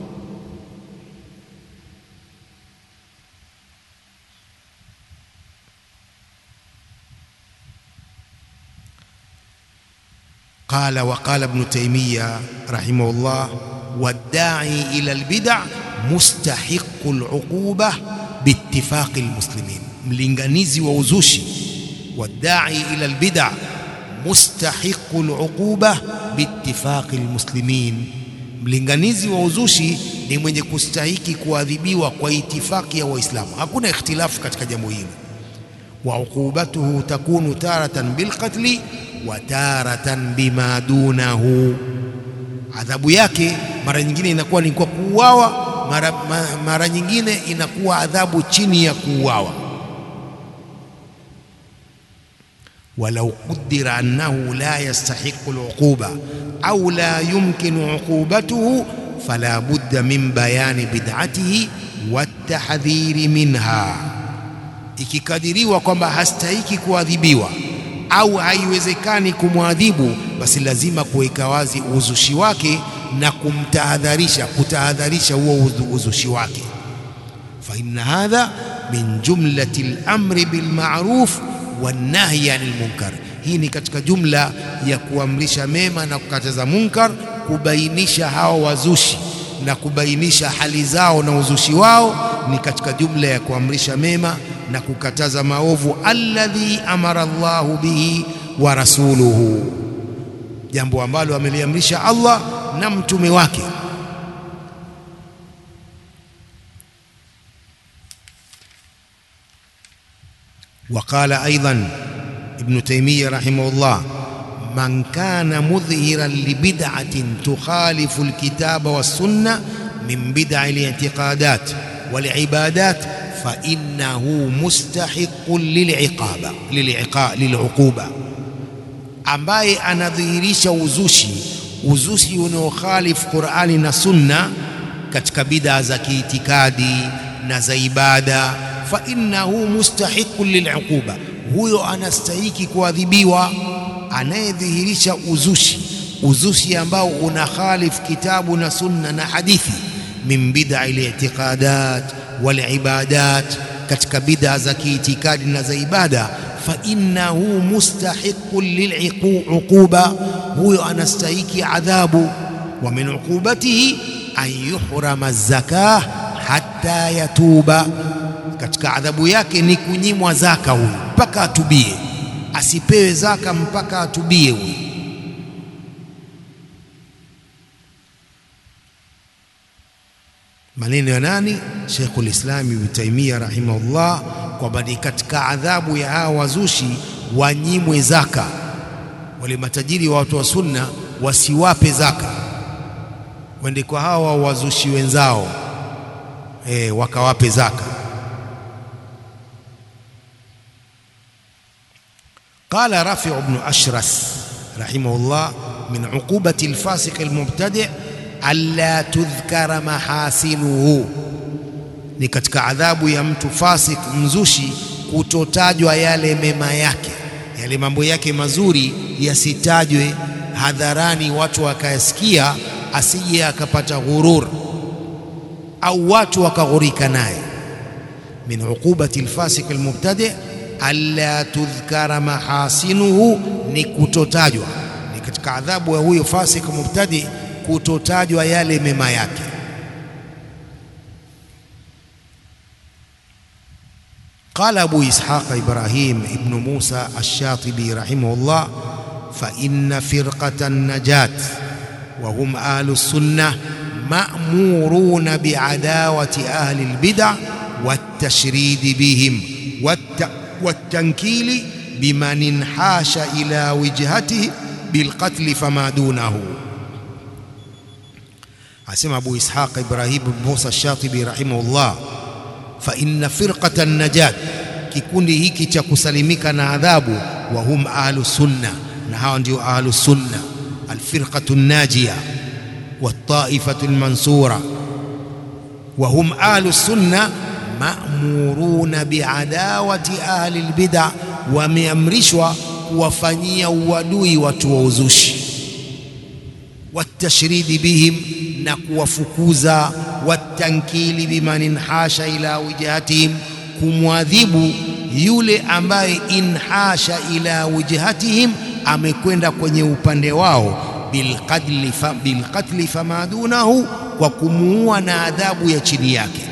Qala wa qala Ibn Taymiyyah rahimahullah, waddai ila albid'a mustahiqu aluquba biittifaqi almuslimin, mlinganizi wa uzushi. Waddai ila albid'a mustahiqu aluquba biittifaqi almuslimin, mlinganizi wa uzushi ni mwenye kustahiki kuadhibiwa kwa itifaki ya Waislamu. Hakuna ikhtilafu katika jambo hili. Wa uqubatuhu takunu taratan bilqatli wa taratan bima dunahu, adhabu yake mara nyingine inakuwa ni kwa kuuawa, mara, mara nyingine inakuwa adhabu chini ya kuuawa. walau qudira annahu la yastahiqu aluquba au la yumkinu uqubatuhu fala budda min bayani bid'atihi watahdhiri minha, ikikadiriwa kwamba hastahiki kuadhibiwa au haiwezekani kumwadhibu, basi lazima kuweka wazi uzushi wake na kumtahadharisha, kutahadharisha huo uzushi wake. fa inna hadha min jumlati al-amri bil ma'ruf wanahyi anil munkar, hii ni katika jumla ya kuamrisha mema na kukataza munkar, kubainisha hao wazushi na kubainisha hali zao na uzushi wao, ni katika jumla ya kuamrisha mema na kukataza maovu, alladhi amara Allahu bihi wa rasuluhu, jambo ambalo ameliamrisha Allah na mtume wake. وقال أيضا ابن تيمية رحمه الله من كان مظهرا لبدعة تخالف الكتاب والسنة من بدع الاعتقادات والعبادات فإنه مستحق للعقابة للعقوبة ambaye anadhihirisha uzushi uzushi unaokhalifu Qur'ani na Sunna katika bid'a za kiitikadi na za ibada fa innahu mustahiqun liluquba, huyo anastahiki kuadhibiwa. Anayedhihirisha uzushi, uzushi ambao una khalif kitabu na sunna na hadithi, min bid'a li'tiqadat wal ibadat, katika bid'a za kiitikadi na za ibada, fa innahu mustahiqun liluquba, huyo anastahiki adhabu. Wa min uqubatihi an yuhrama zakah hatta yatuba katika adhabu yake ni kunyimwa zaka huyu mpaka atubie, asipewe zaka mpaka atubie huyu. Maneno ya nani? Sheikhul Islam Ibn Taymiyyah rahimahullah kwamba ni katika adhabu ya hawa wazushi wanyimwe zaka. Wale matajiri wa watu wa sunna wasiwape zaka, wende kwa hawa wazushi wenzao e, wakawape zaka. Qala Rafi' ibn Ashras rahimahullah min uqubati alfasiq almubtadi' alla tudhkara mahasinuhu, ni katika adhabu ya mtu fasik mzushi kutotajwa yale mema yake, yale mambo yake mazuri yasitajwe hadharani, watu wakayasikia, asije akapata ghurur au watu wakaghurika naye. Min uqubati alfasiq almubtadi' alla tudhkara mahasinuhu, ni kutotajwa, ni katika adhabu ya huyo fasik mubtadi' kutotajwa yale mema yake. Qala Abu Ishaq Ibrahim ibn Musa Ash-Shatibi rahimahullah fa inna firqata an-najat wa hum ahlu sunnah ma'muruna bi'adawati ahli al-bid'ah wat-tashridi bihim wat-tankili biman inhasha ila wijhatihi bilqatli fama dunahu Asema Abu Ishaq Ibrahim bin Musa Shatibi rahimahullah, fa inna firqata najat, kikundi hiki cha kusalimika na adhabu, wa hum ahlu sunna, na hawa ndio ahlu sunna, alfirqatu najiya wattaifatu almansura, wa hum ahlu sunna ma'muruna biadawati ahli albid'a, wameamrishwa kuwafanyia uadui watu wa uzushi watashridi bihim na kuwafukuza, watankili biman inhasha ila wijhatihim, kumwadhibu yule ambaye inhasha ila wijhatihim, amekwenda kwenye upande wao, bilqatli fa, bilqatli fama dunahu, kwa kumuua na adhabu ya chini yake.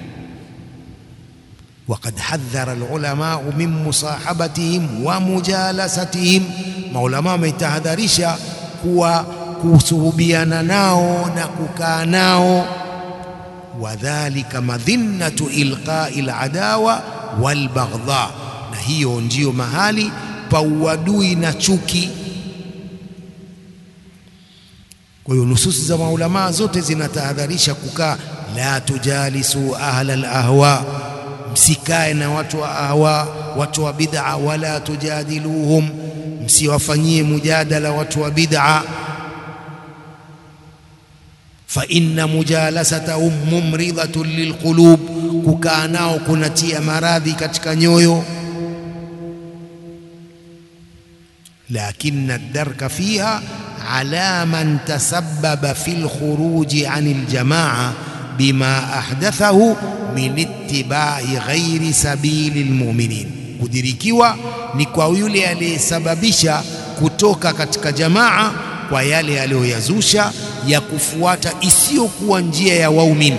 Waqad hadhara alulamau min musahabatihim wa mujalasatihim, maulama wametahadharisha kuwa kusuhubiana nao na kukaa nao. Wadhalika madhinnatu ilqai ladawa walbaghdha, na hiyo ndiyo mahali pa uadui na chuki. Kwa hiyo nususi za maulamaa zote zinatahadharisha kukaa, la tujalisu ahla alahwa, msikae na watu wa ahwa, watu wa bid'a, wala tujadiluhum, msiwafanyie mujadala watu wa bid'a fa inna mujalasatahum mumridhatun lilqulub, kukaa nao kunatia maradhi katika nyoyo. Lakinna ad-darka fiha ala man tasabbaba fi lkhuruji an aljamaa bima ahdathahu min ittibai ghairi sabili lmuminin, kudirikiwa ni kwa yule aliyesababisha kutoka katika jamaa kwa yale aliyoyazusha ya kufuata isiyokuwa njia ya waumini.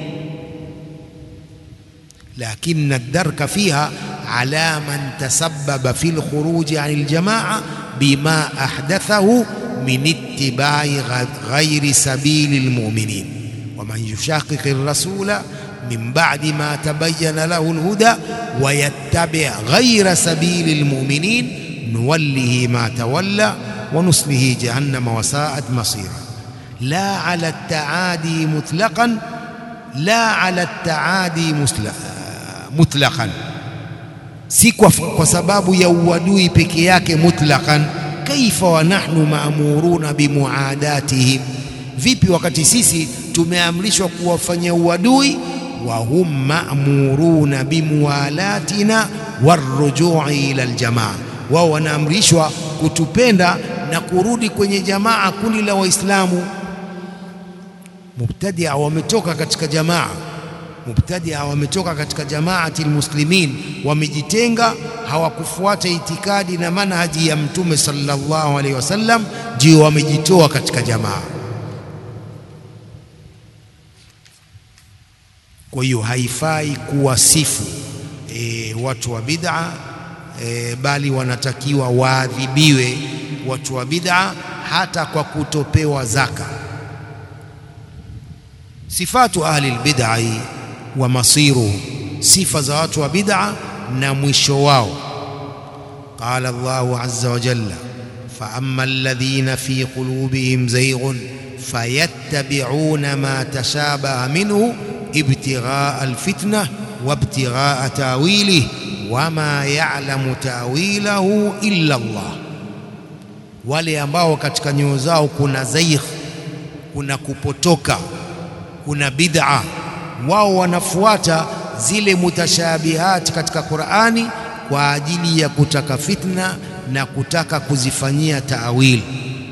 Lakinna ad-darka fiha ala man tasabbaba fi lkhuruji an aljamaa bima ahdathahu min ittibai ghairi sabili lmuminin waman yushaqiqi ar-rasula min ba'di ma tabayyana lahu al-huda wa yattabi' ghaira sabili lmuminin nuwallihi ma tawalla wa nuslihi jahannama wa sa'at masira la ala at-ta'adi mutlaqan la ala at-ta'adi mutlaqan si kwa, kwa sababu ya uadui peke yake mutlaqan. Kaifa wa nahnu maamuruna bimuadatihim, vipi wakati sisi tumeamrishwa kuwafanyia uadui, wa hum maamuruna bimuwalatina warrujui ila aljamaa, wao wanaamrishwa kutupenda na kurudi kwenye jamaa, kundi la Waislamu. Mubtadia wametoka katika jamaa Mubtadia wametoka katika jamaati almuslimin, wamejitenga, hawakufuata itikadi na manhaji ya Mtume sallallahu alaihi wasallam, ndio wamejitoa katika jamaa. Kwa hiyo haifai kuwasifu e, watu wa bid'a e, bali wanatakiwa waadhibiwe watu wa bid'a hata kwa kutopewa zaka. Sifatu ahli albid'ah wa masiruhum, sifa za watu wa bid'a na mwisho wao. Qala Allahu azza wa jalla فأما الذين في قلوبهم زيغ فيتبعون ما تشابه منه ابتغاء الفتنة وابتغاء تاويله وما يعلم تاويله إلا الله wale ambao katika nyoyo zao kuna zaigh, kuna kupotoka, kuna bid'a, wao wanafuata zile mutashabihati katika Qur'ani kwa ajili ya kutaka fitna na kutaka kuzifanyia taawili.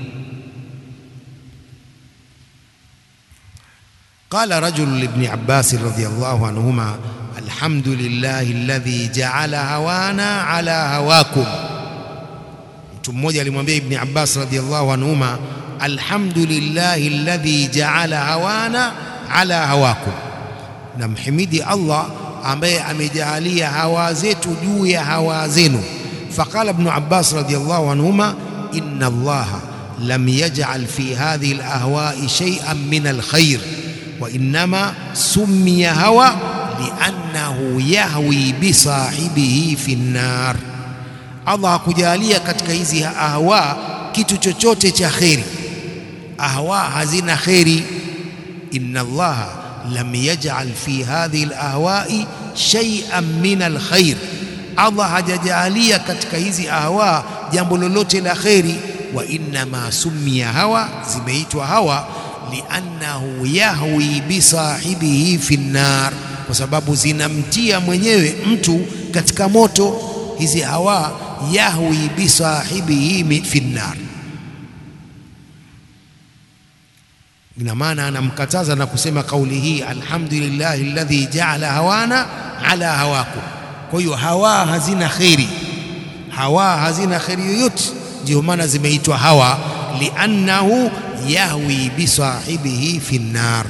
Qala rajulu libni Abbas radhiyallahu anhuma alhamdulillahi alladhi ja'ala hawana ala hawakum. Mtu mmoja alimwambia Ibni Abbas radhiyallahu anhuma alhamdulillahi alladhi ja'ala hawana ala hawakum, namhimidi Allah ambaye amejalia hawa zetu juu ya hawa zenu. فقال ابن عباس رضي الله عنهما إن الله لم يجعل في هذه الأهواء شيئا من الخير وإنما سمي هوى لأنه يهوي بصاحبه في النار Allah hakujalia katika hizi ahwa kitu chochote cha kheri. Ahwa hazina kheri. Inna Allaha lam yaj'al fi hadhihi alahwai shay'an min alkhair Allah hajajalia katika hizi ahwa jambo lolote la kheri. Wa innama summiya hawa, zimeitwa hawa liannahu yahwi bisahibihi fi nnar, kwa sababu zinamtia mwenyewe mtu katika moto. Hizi hawa yahwi bisahibihi fi nnar, ina maana anamkataza na kusema kauli hii, alhamdulillahi alladhi jaala hawana ala hawakum kwa hiyo hawa hazina kheri, hawa hazina kheri yoyote, ndio maana zimeitwa hawa, liannahu yahwi bisahibihi fi nnar.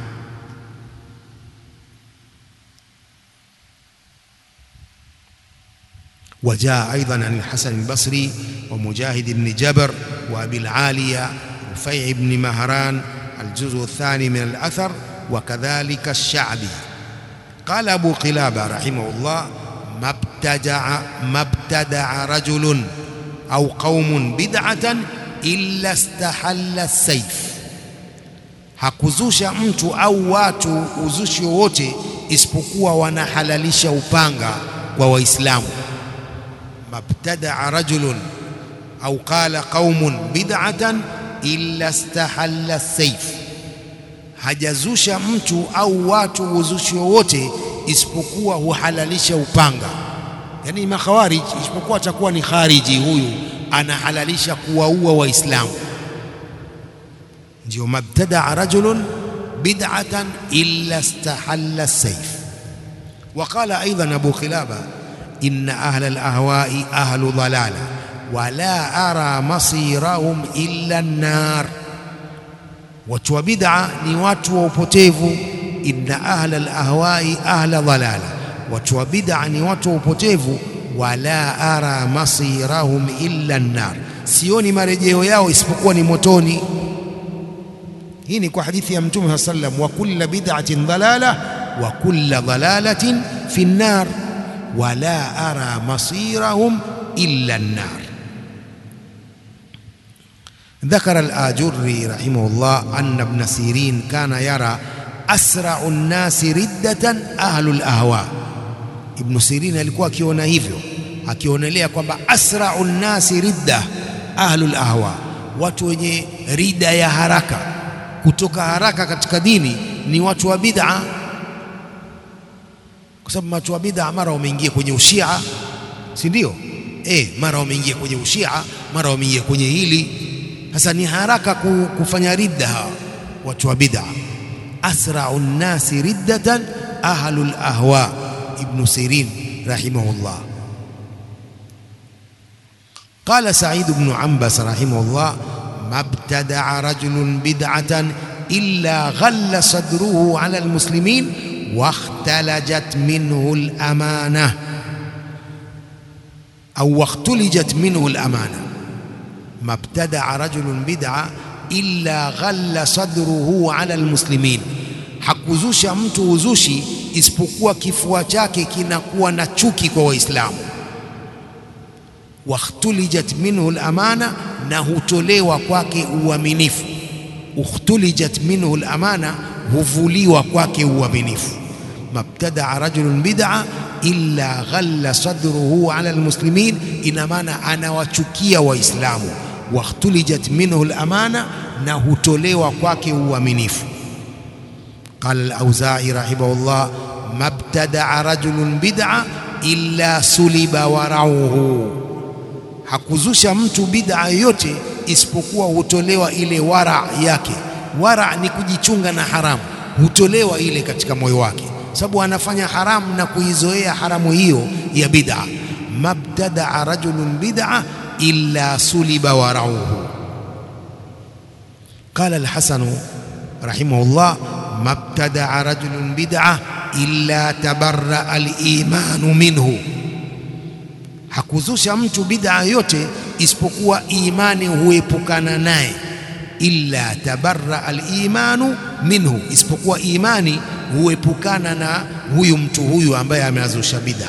وجاء أيضا عن الحسن البصري ومجاهد بن جبر وأبي العالية رفيع بن مهران الجزء الثاني من الأثر وكذلك الشعبي قال أبو قلابة رحمه الله ما ابتدع ما ابتدع رجل أو قوم بدعة إلا استحل السيف hakuzusha mtu au watu uzushi wowote isipokuwa wanahalalisha upanga kwa Waislamu. mabtadaa rajulun au qala qaumun bid'atan illa istahalla sayf, hajazusha mtu au watu uzushi wowote isipokuwa huhalalisha upanga. Yani makhawarij, isipokuwa atakuwa ni khariji, huyu anahalalisha kuwaua Waislamu. Ndio mabtadaa rajulun bid'atan illa istahalla sayf. Waqala aidan Abu Qilaba inna ahla alahwai ahlu dalala wala ara masirahum illa an-nar, watu wa bid'a ni watu wa upotevu inna ahla alahwai ahla dalala, watu wa bid'a ni watu wa upotevu. Wala ara masirahum illa nnar, sioni marejeo yao isipokuwa ni motoni. Hii ni kwa hadithi ya Mtume saa sallam, wa kulla bid'atin dalala wa kulla dalalatin fi nnar wala ara masirahum illa nnar. ذكر الآجري رحمه الله أن ابن سيرين كان يرى asrau nnasi riddatan ahlu lahwa. Ibnu Sirin alikuwa akiona hivyo, akionelea kwamba asrau nnasi ridda ahlu lahwa, watu wenye rida ya haraka, kutoka haraka katika dini ni watu wa bid'a, kwa sababu watu wa bid'a mara wameingia kwenye ushia, si ndio? Eh, mara wameingia kwenye ushia, mara wameingia kwenye hili. Sasa ni haraka kufanya ridda hawa watu wa bid'a asrau nnasi riddatan ahlu lahwa. Ibnu Sirin rahimahullah. Qala Said bnu Ambas rahimahullah, mabtadaa rajulun bid'atan illa ghalla sadruhu ala almuslimin wakhtalajat minhu alamana au wakhtulijat minhu alamana. Mabtadaa rajulun bid'a illa ghalla sadruhu ala almuslimin, hakuzusha mtu uzushi isipokuwa kifua chake kinakuwa na chuki kwa Waislamu. Wakhtulijat minhu al-amana, na hutolewa kwake uaminifu. Ukhtulijat minhu al-amana, huvuliwa kwake uaminifu. Mabtadaa rajulun bid'a illa ghalla sadruhu ala almuslimin, ina maana anawachukia Waislamu. Wakhtulijat minhu al-amana, na hutolewa kwake uaminifu. Qala al-Auza'i rahimahullah, mabtadaa rajulun bid'a illa suliba warauhu, hakuzusha mtu bid'a yoyote isipokuwa hutolewa ile wara yake. Wara ni kujichunga na haramu, hutolewa ile katika moyo wake, sababu anafanya haramu na kuizoea haramu hiyo ya bid'a. Mabtadaa rajulun bid'a illa suliba warauhu. Qala al-Hasanu rahimahullah mabtadaa rajulun bid'a illa tabarra al-imanu minhu, hakuzusha mtu bid'a yote isipokuwa imani huepukana naye. Illa tabarra al-imanu minhu, isipokuwa imani huepukana na huyu mtu huyu ambaye ameazusha bid'a.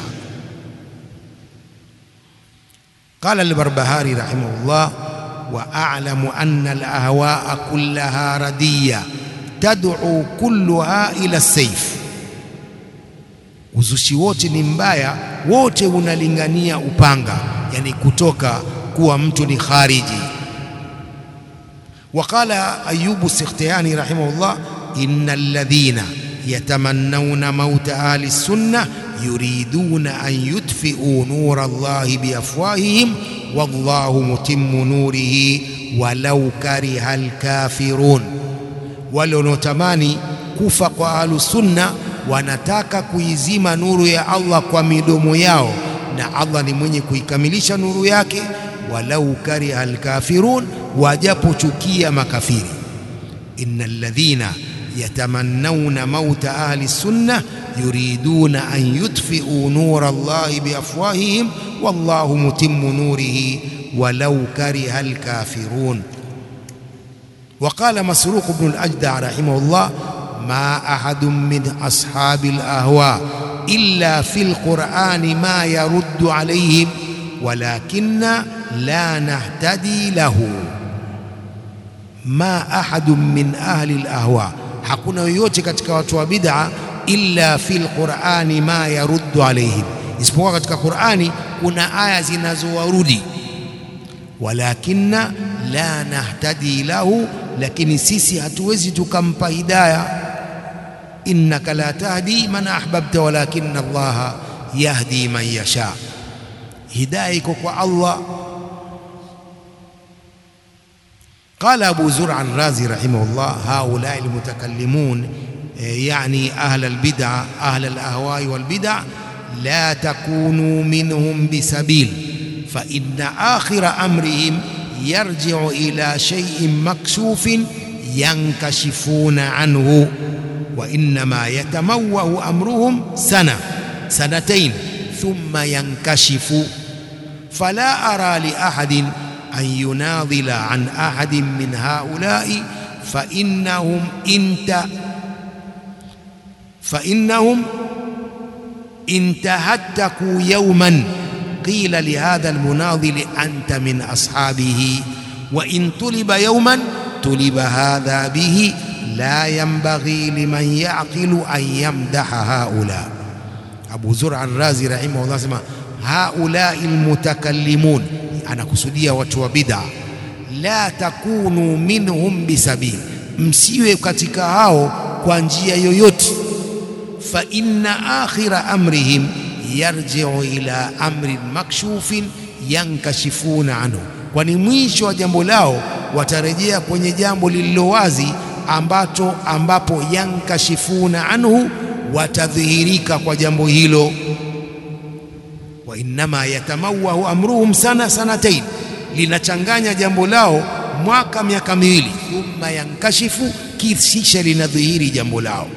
Qala al-Barbahari rahimahullah wa a'lamu anna al-ahwa'a kullaha radiyya tad'u kulluha ila saif, uzushi wote ni mbaya, wote unalingania upanga, yani kutoka kuwa mtu ni khariji. Waqala Ayubu Sikhtiyani rahimahullah, innal ladhina yatamannawna mauta ahli sunna yuriduna an yutfi'u nura Allahi biafwahihim wallahu mutimmu nurihi walau kariha alkafirun wale wanaotamani kufa kwa ahlu sunna wanataka kuizima nuru ya Allah kwa midomo yao, na Allah ni mwenye kuikamilisha nuru yake. Walau kariha alkafirun, wajapochukia makafiri. innal ladhina yatamannawna mauta ahli sunna yuriduna an yutfi'u nura Allahi biafwahihim wallahu mutimmu nurihi walau kariha alkafirun. وقال مسروق بن الأجدع رحمه الله ما أحد من أصحاب الأهواء إلا في القرآن ما يرد عليهم ولكن لا نهتدي له ما أحد من أهل الأهواء hakuna yoyote katika watu wa bid'a illa fil qur'ani ma yaruddu alaihim, isipokuwa katika Qur'ani kuna aya zinazowarudi walakinna la nahtadi lahu, lakini sisi hatuwezi tukampa hidaya. innaka la tahdi man ahbabta walakinna Allaha yahdi man yasha, hidaya iko kwa Allah. Qala Abu Zur'a Razi rahimahullah, haulai almutakallimun yani ahla albid'a ahla alahwai walbid'a la takunu minhum bisabil fa inna akhira amrihim yarji'u ila shay'in makshufin yankashifuna anhu wa innama yatamawwahu amruhum sana sanatayn thumma yankashifu fala ara li ahadin an yunadila an ahadin min haula'i fa innahum inta fa innahum intahattaku yawman قيل لهذا المناضل أنت من أصحابه وإن طلب يوما طلب هذا به لا ينبغي لمن يعقل أن يمدح هؤلاء أبو زرع الرازي رحمه الله سمع هؤلاء المتكلمون أنا كسودية وتو بدع لا تكونوا منهم بسبيل msiwe katika hao kwa njia yoyote fa inna akhira amrihim yarji'u ila amrin makshufin yankashifuna anhu, kwani mwisho wa jambo lao watarejea kwenye jambo lililo wazi ambacho ambapo yankashifuna anhu, watadhihirika kwa jambo hilo. Wa innama yatamawahu amruhum sana sanatain, linachanganya jambo lao mwaka miaka miwili, thumma yankashifu, kisha linadhihiri jambo lao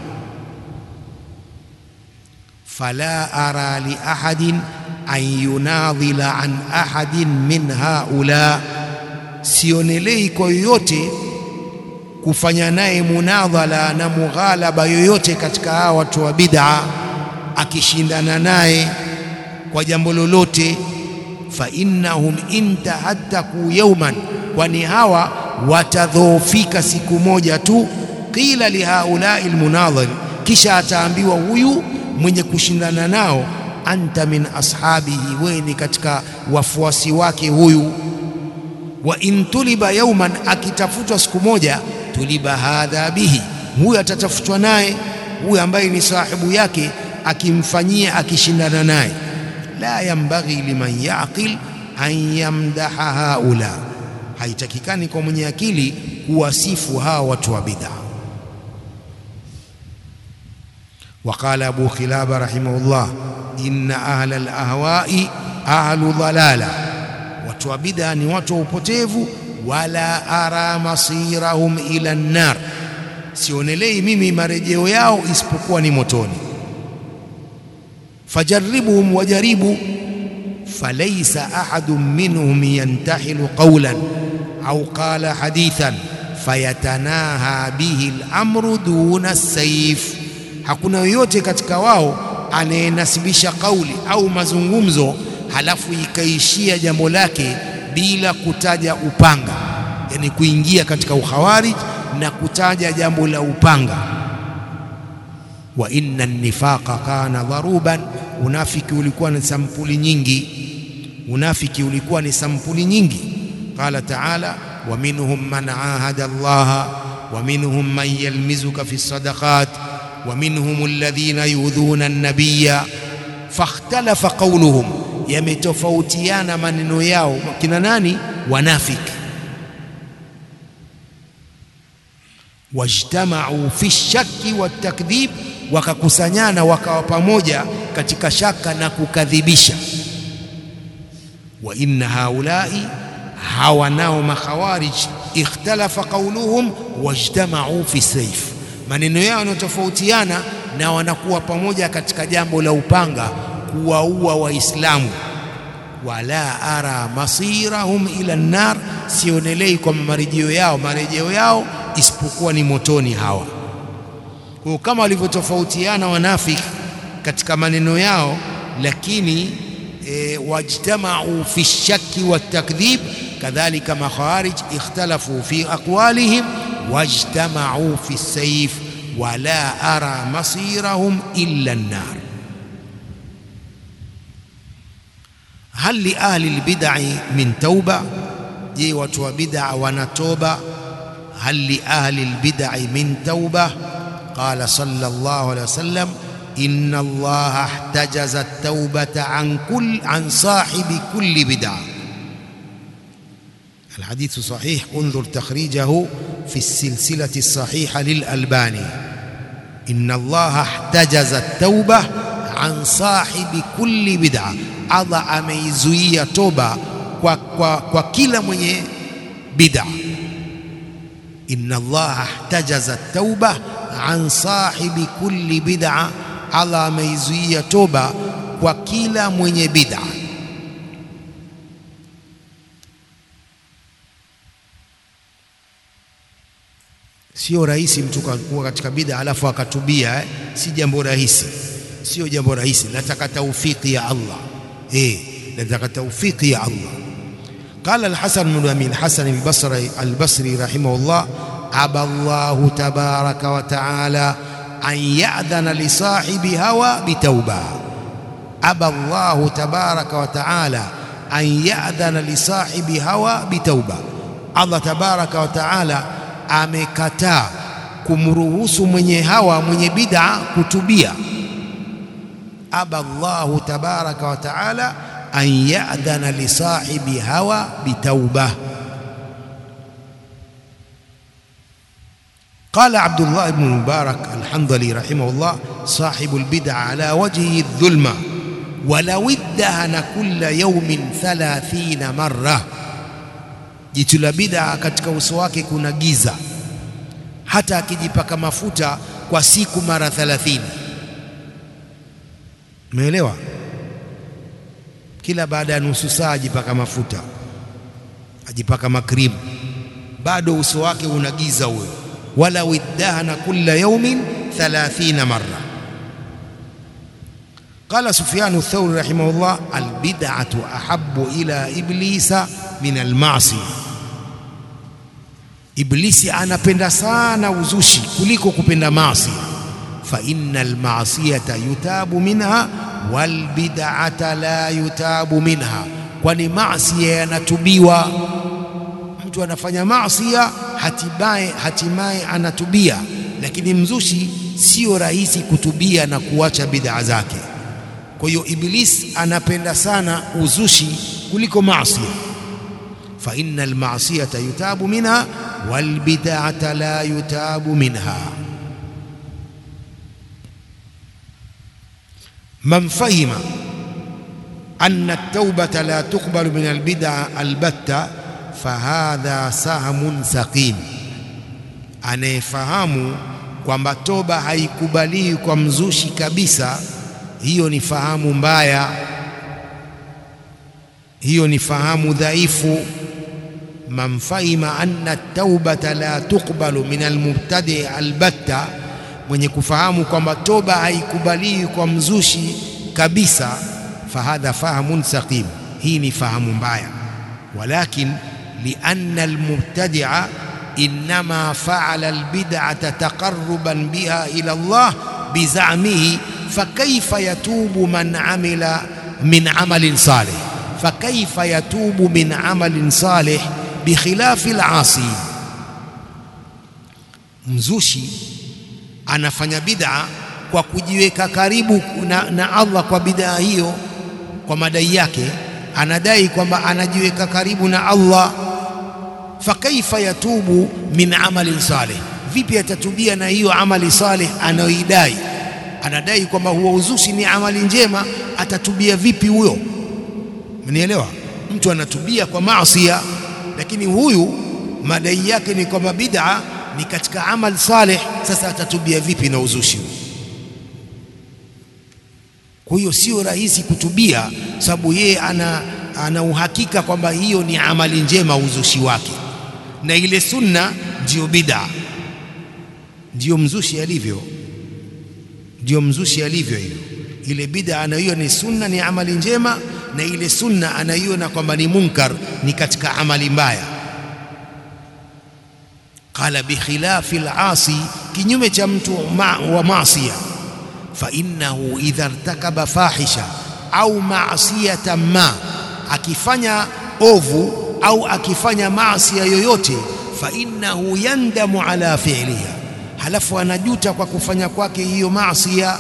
fala ara li ahadin an yunadhila an ahadin min haula, sionelei kwa yoyote kufanya naye munadhala na mughalaba yoyote katika hawa watu wa bid'a, akishindana naye kwa jambo lolote, fa innahum intahaddaku yawman, kwani hawa watadhoofika siku moja tu. Qila lihaulai almunadhir, kisha ataambiwa huyu mwenye kushindana nao, anta min ashabihi, wewe ni katika wafuasi wake huyu. Wa in tuliba yawman, akitafutwa siku moja, tuliba hadha bihi, huyu atatafutwa naye, huyu ambaye ni sahibu yake, akimfanyia akishindana naye. La yambaghi liman yaqil an yamdaha haula, haitakikani kwa mwenye akili kuwasifu hawa watu wa bid'a. Waqala Abu Khilaba rahimahullah, inna ahla alahwai ahlu dhalala, watu wa bid'a ni watu wa upotevu. Wala ara masirahum ila nnar, sionelei mimi marejeo yao isipokuwa ni motoni. Fajaribuhum, wajaribu. Falaisa ahadun minhum yantahilu qawlan au qala hadithan fayatanaha bihi al-amru duna as-sayf Hakuna yoyote katika wao anayenasibisha kauli au mazungumzo halafu ikaishia jambo lake bila kutaja upanga, yani kuingia katika ukhawarij na kutaja jambo la upanga. Wa inna nifaqa kana dharuban, unafiki ulikuwa ni sampuli nyingi, unafiki ulikuwa ni sampuli nyingi. Qala taala wa minhum man ahada Allaha wa minhum man yalmizuka fi sadaqat wa minhum alladhina yudhuna an-nabiyya fakhtalafa qawluhum, yametofautiana maneno yao. Kina nani? Wanafiki. Wajtamau fi shakki watakdhib, wakakusanyana wakawa pamoja katika shaka na kukadhibisha. Wa inna haulai, hawa nao makhawarij, ikhtalafa qawluhum wajtamau fi sayf maneno yao yanatofautiana na wanakuwa pamoja katika jambo la upanga, kuwaua Waislamu. Wala ara masirahum ila nnar, sionelei kwa marejeo yao marejeo yao isipokuwa ni motoni hawa. Kwa kama walivyotofautiana wanafiki katika maneno yao, lakini e, wajtamau fi shakki watakdhib, kadhalika makhawarij ikhtalafu fi aqwalihim wajtamau fi sayf wala ara masirahum illa an-nar. Hal li ahli al-bid'i min tauba, je, watu wa bid'a wana toba? Hal li ahli al-bid'i min tauba? Qala sallallahu alayhi wasallam inna Allaha ihtajaza at-taubata an kull an sahibi kulli bid'a الحديث صحيح انظر تخريجه في السلسلة الصحيحة للألباني إن الله احتجز التوبة عن صاحب كل بدعة Allah ameizuia toba kwa, kwa, kwa kila mwenye bid'a. Inna Allah ihtajaza tauba an sahibi kulli bid'a, Allah ameizuia toba kwa kila mwenye bid'a. Sio rahisi mtu kuwa katika bid'a alafu akatubia eh? Si jambo rahisi, sio jambo rahisi. Nataka taufiki ya Allah eh, nataka taufiki ya Allah. Qala al-Hasan bin Amin Hasan al-Basri al-Basri rahimahullah, aba Allahu tabaraka wa taala an ya'dhana li sahibi hawa bitauba. Aba Allahu tabaraka wa taala an ya'dhana li sahibi hawa bitauba. Allah tabaraka wa taala amekataa kumruhusu mwenye hawa mwenye bid'a kutubia. Aba Allahu tabaraka wa taala an ya'dhana li sahibi hawa bitauba. قال عبد الله بن مبارك الحنظلي رحمه الله صاحب البدع على وجهه الظلمة ولو ادهن كل يوم ثلاثين مرة jicho la bid'a katika uso wake kuna giza, hata akijipaka mafuta kwa siku mara 30. Umeelewa? Kila baada ya nusu saa ajipaka mafuta, ajipaka makrimu, bado uso wake una giza huyo. walau iddahana kulla yawmin 30 marra قال سفيان الثوري رحمه الله البدعة أحب إلى إبليس من المعصية Iblisi anapenda sana uzushi kuliko kupenda maasi. Fa innal ma'siyata yutabu minha wal bid'ata la yutabu minha, kwani maasi yanatubiwa. Mtu anafanya maasi hatimaye hatimaye anatubia, lakini mzushi sio rahisi kutubia na kuacha bid'a zake. Kwa hiyo Iblis anapenda sana uzushi kuliko maasi. Fa innal ma'siyata yutabu minha wal bid'ata la yutabu minha. Man fahima anna at-taubata la tuqbalu min al-bid'a albatta fahadha sahmun saqim, anayefahamu kwamba toba haikubaliwi kwa mzushi kabisa hiyo ni fahamu mbaya, hiyo ni fahamu dhaifu. Man fahima anna taubata la tuqbalu min almubtadi albatta, mwenye kufahamu kwamba toba haikubaliwi kwa mzushi kabisa, fahadha fahamun saqim, hii ni fahamu mbaya. Walakin lianna almubtadia innama faala albid'ata taqarruban biha ila Allah bizamihi fakaifa yatubu man amila min amalin salih fakaifa yatubu min amalin salih bikhilafi alasi. Mzushi anafanya bid'a kwa kujiweka karibu na, na Allah kwa bid'a hiyo, kwa madai yake anadai kwamba anajiweka karibu na Allah. Fakaifa yatubu min amalin salih, vipi atatubia na hiyo amali salih anayoidai anadai kwamba huo uzushi ni amali njema, atatubia vipi huyo? Mnielewa? Mtu anatubia kwa maasiya, lakini huyu madai yake ni kwamba bid'a ni katika amal saleh. Sasa atatubia vipi na uzushi? Kwa hiyo sio rahisi kutubia, sababu yeye ana, ana uhakika kwamba hiyo ni amali njema, uzushi wake, na ile sunna ndiyo bid'a, ndiyo mzushi alivyo ndio mzushi alivyo hivyo. Ile bid'a anayoiona ni sunna, ni amali njema, na ile sunna anaiona kwamba ni munkar, ni katika amali mbaya. Qala bikhilafi al-asi, kinyume cha mtu ma, wa maasiya. Fa innahu idha irtakaba fahisha au maasiyatan ma, akifanya ovu au akifanya maasiya yoyote, fa innahu yandamu ala fi'liha halafu anajuta kwa kufanya kwake hiyo maasia,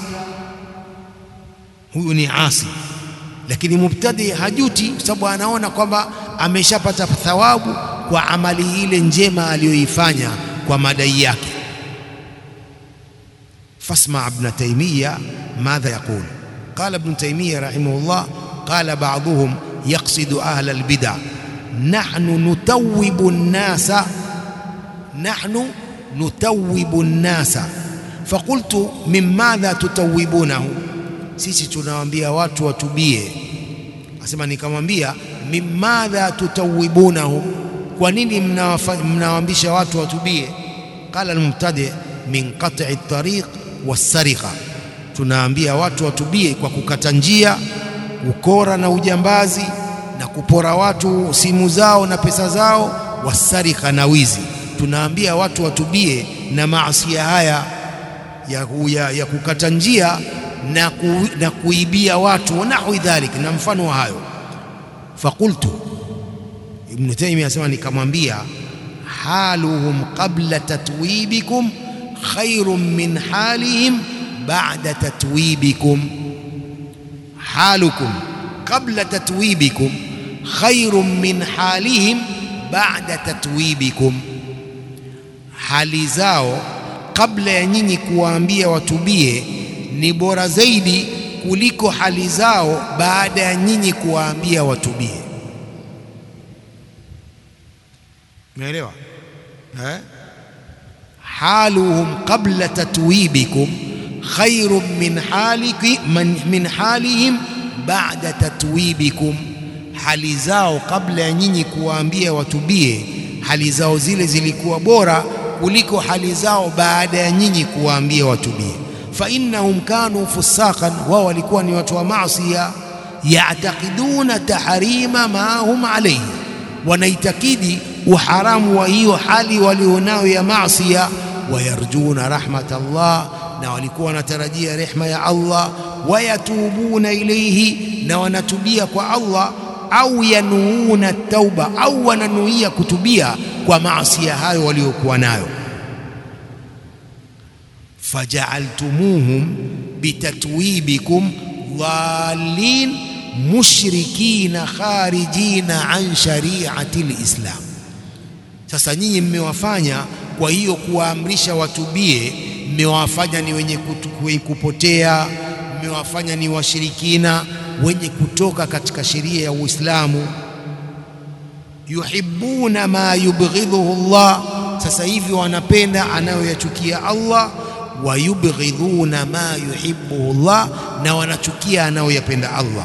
huyu ni asi. Lakini mubtadi hajuti, kwa sababu anaona kwamba ameshapata thawabu kwa amali ile njema aliyoifanya kwa madai yake. Fasma Ibn Taymiya madha yaqul, qala Ibn Taymiya rahimahullah, qala ba'dhuhum yaqsidu ahla albid'a nahnu nutawibu nnasa nahnu nutawibu nnasa faqultu min madha tutawibunahu, sisi tunawaambia watu watubie. Asema nikamwambia min madha tutawibunahu, kwa nini mnawaambisha watu watubie? Qala almubtadi min qat'i tariq wassariqa, tunaambia watu watubie kwa kukata njia, ukora na ujambazi na kupora watu simu zao na pesa zao, wassariqa na wizi tunaambia watu watubie na maasia haya ya, ya, ya kukata njia na, ku, na kuibia watu wanahwi dhalik na mfano wa hayo. Fakultu, Ibn Taymiyyah asema nikamwambia, haluhum qabla tatwibikum khairun min halihim ba'da tatwibikum, halukum qabla tatwibikum khairun min halihim ba'da tatwibikum hali zao kabla ya nyinyi kuwaambia watubie ni bora zaidi kuliko hali zao baada ya nyinyi kuwaambia watubie. Umeelewa eh? haluhum qabla tatwibikum khairun min haliki min halihim ba'da tatwibikum, hali zao kabla ya nyinyi kuwaambia watubie, hali zao zile zilikuwa bora kuliko hali zao baada ya nyinyi kuwaambia watubie. Fa innahum kanu fusaqan, wao walikuwa ni watu wa maasiya. Ya'taqiduna tahrima ma hum alayhi, wanaitakidi uharamu wa hiyo hali walionayo ya maasiya. Wayarjuna rahmat Allah, na walikuwa wanatarajia rehma ya Allah. Wayatubuna ilayhi, na wanatubia kwa Allah au yanuuna tauba au wananuia kutubia kwa maasiya hayo waliokuwa nayo. fajaaltumuhum bitatwibikum dhalin mushrikina kharijina an shariati lislam. Sasa nyinyi mmewafanya kwa hiyo kuwaamrisha watubie, mmewafanya ni wenye kupotea, mmewafanya ni washirikina wenye kutoka katika sheria ya Uislamu. yuhibbuna ma yubghidhuhu Allah, sasa hivi wanapenda anayoyachukia Allah. wa yubghidhuna ma yuhibbuhu Allah, na wanachukia anayoyapenda Allah.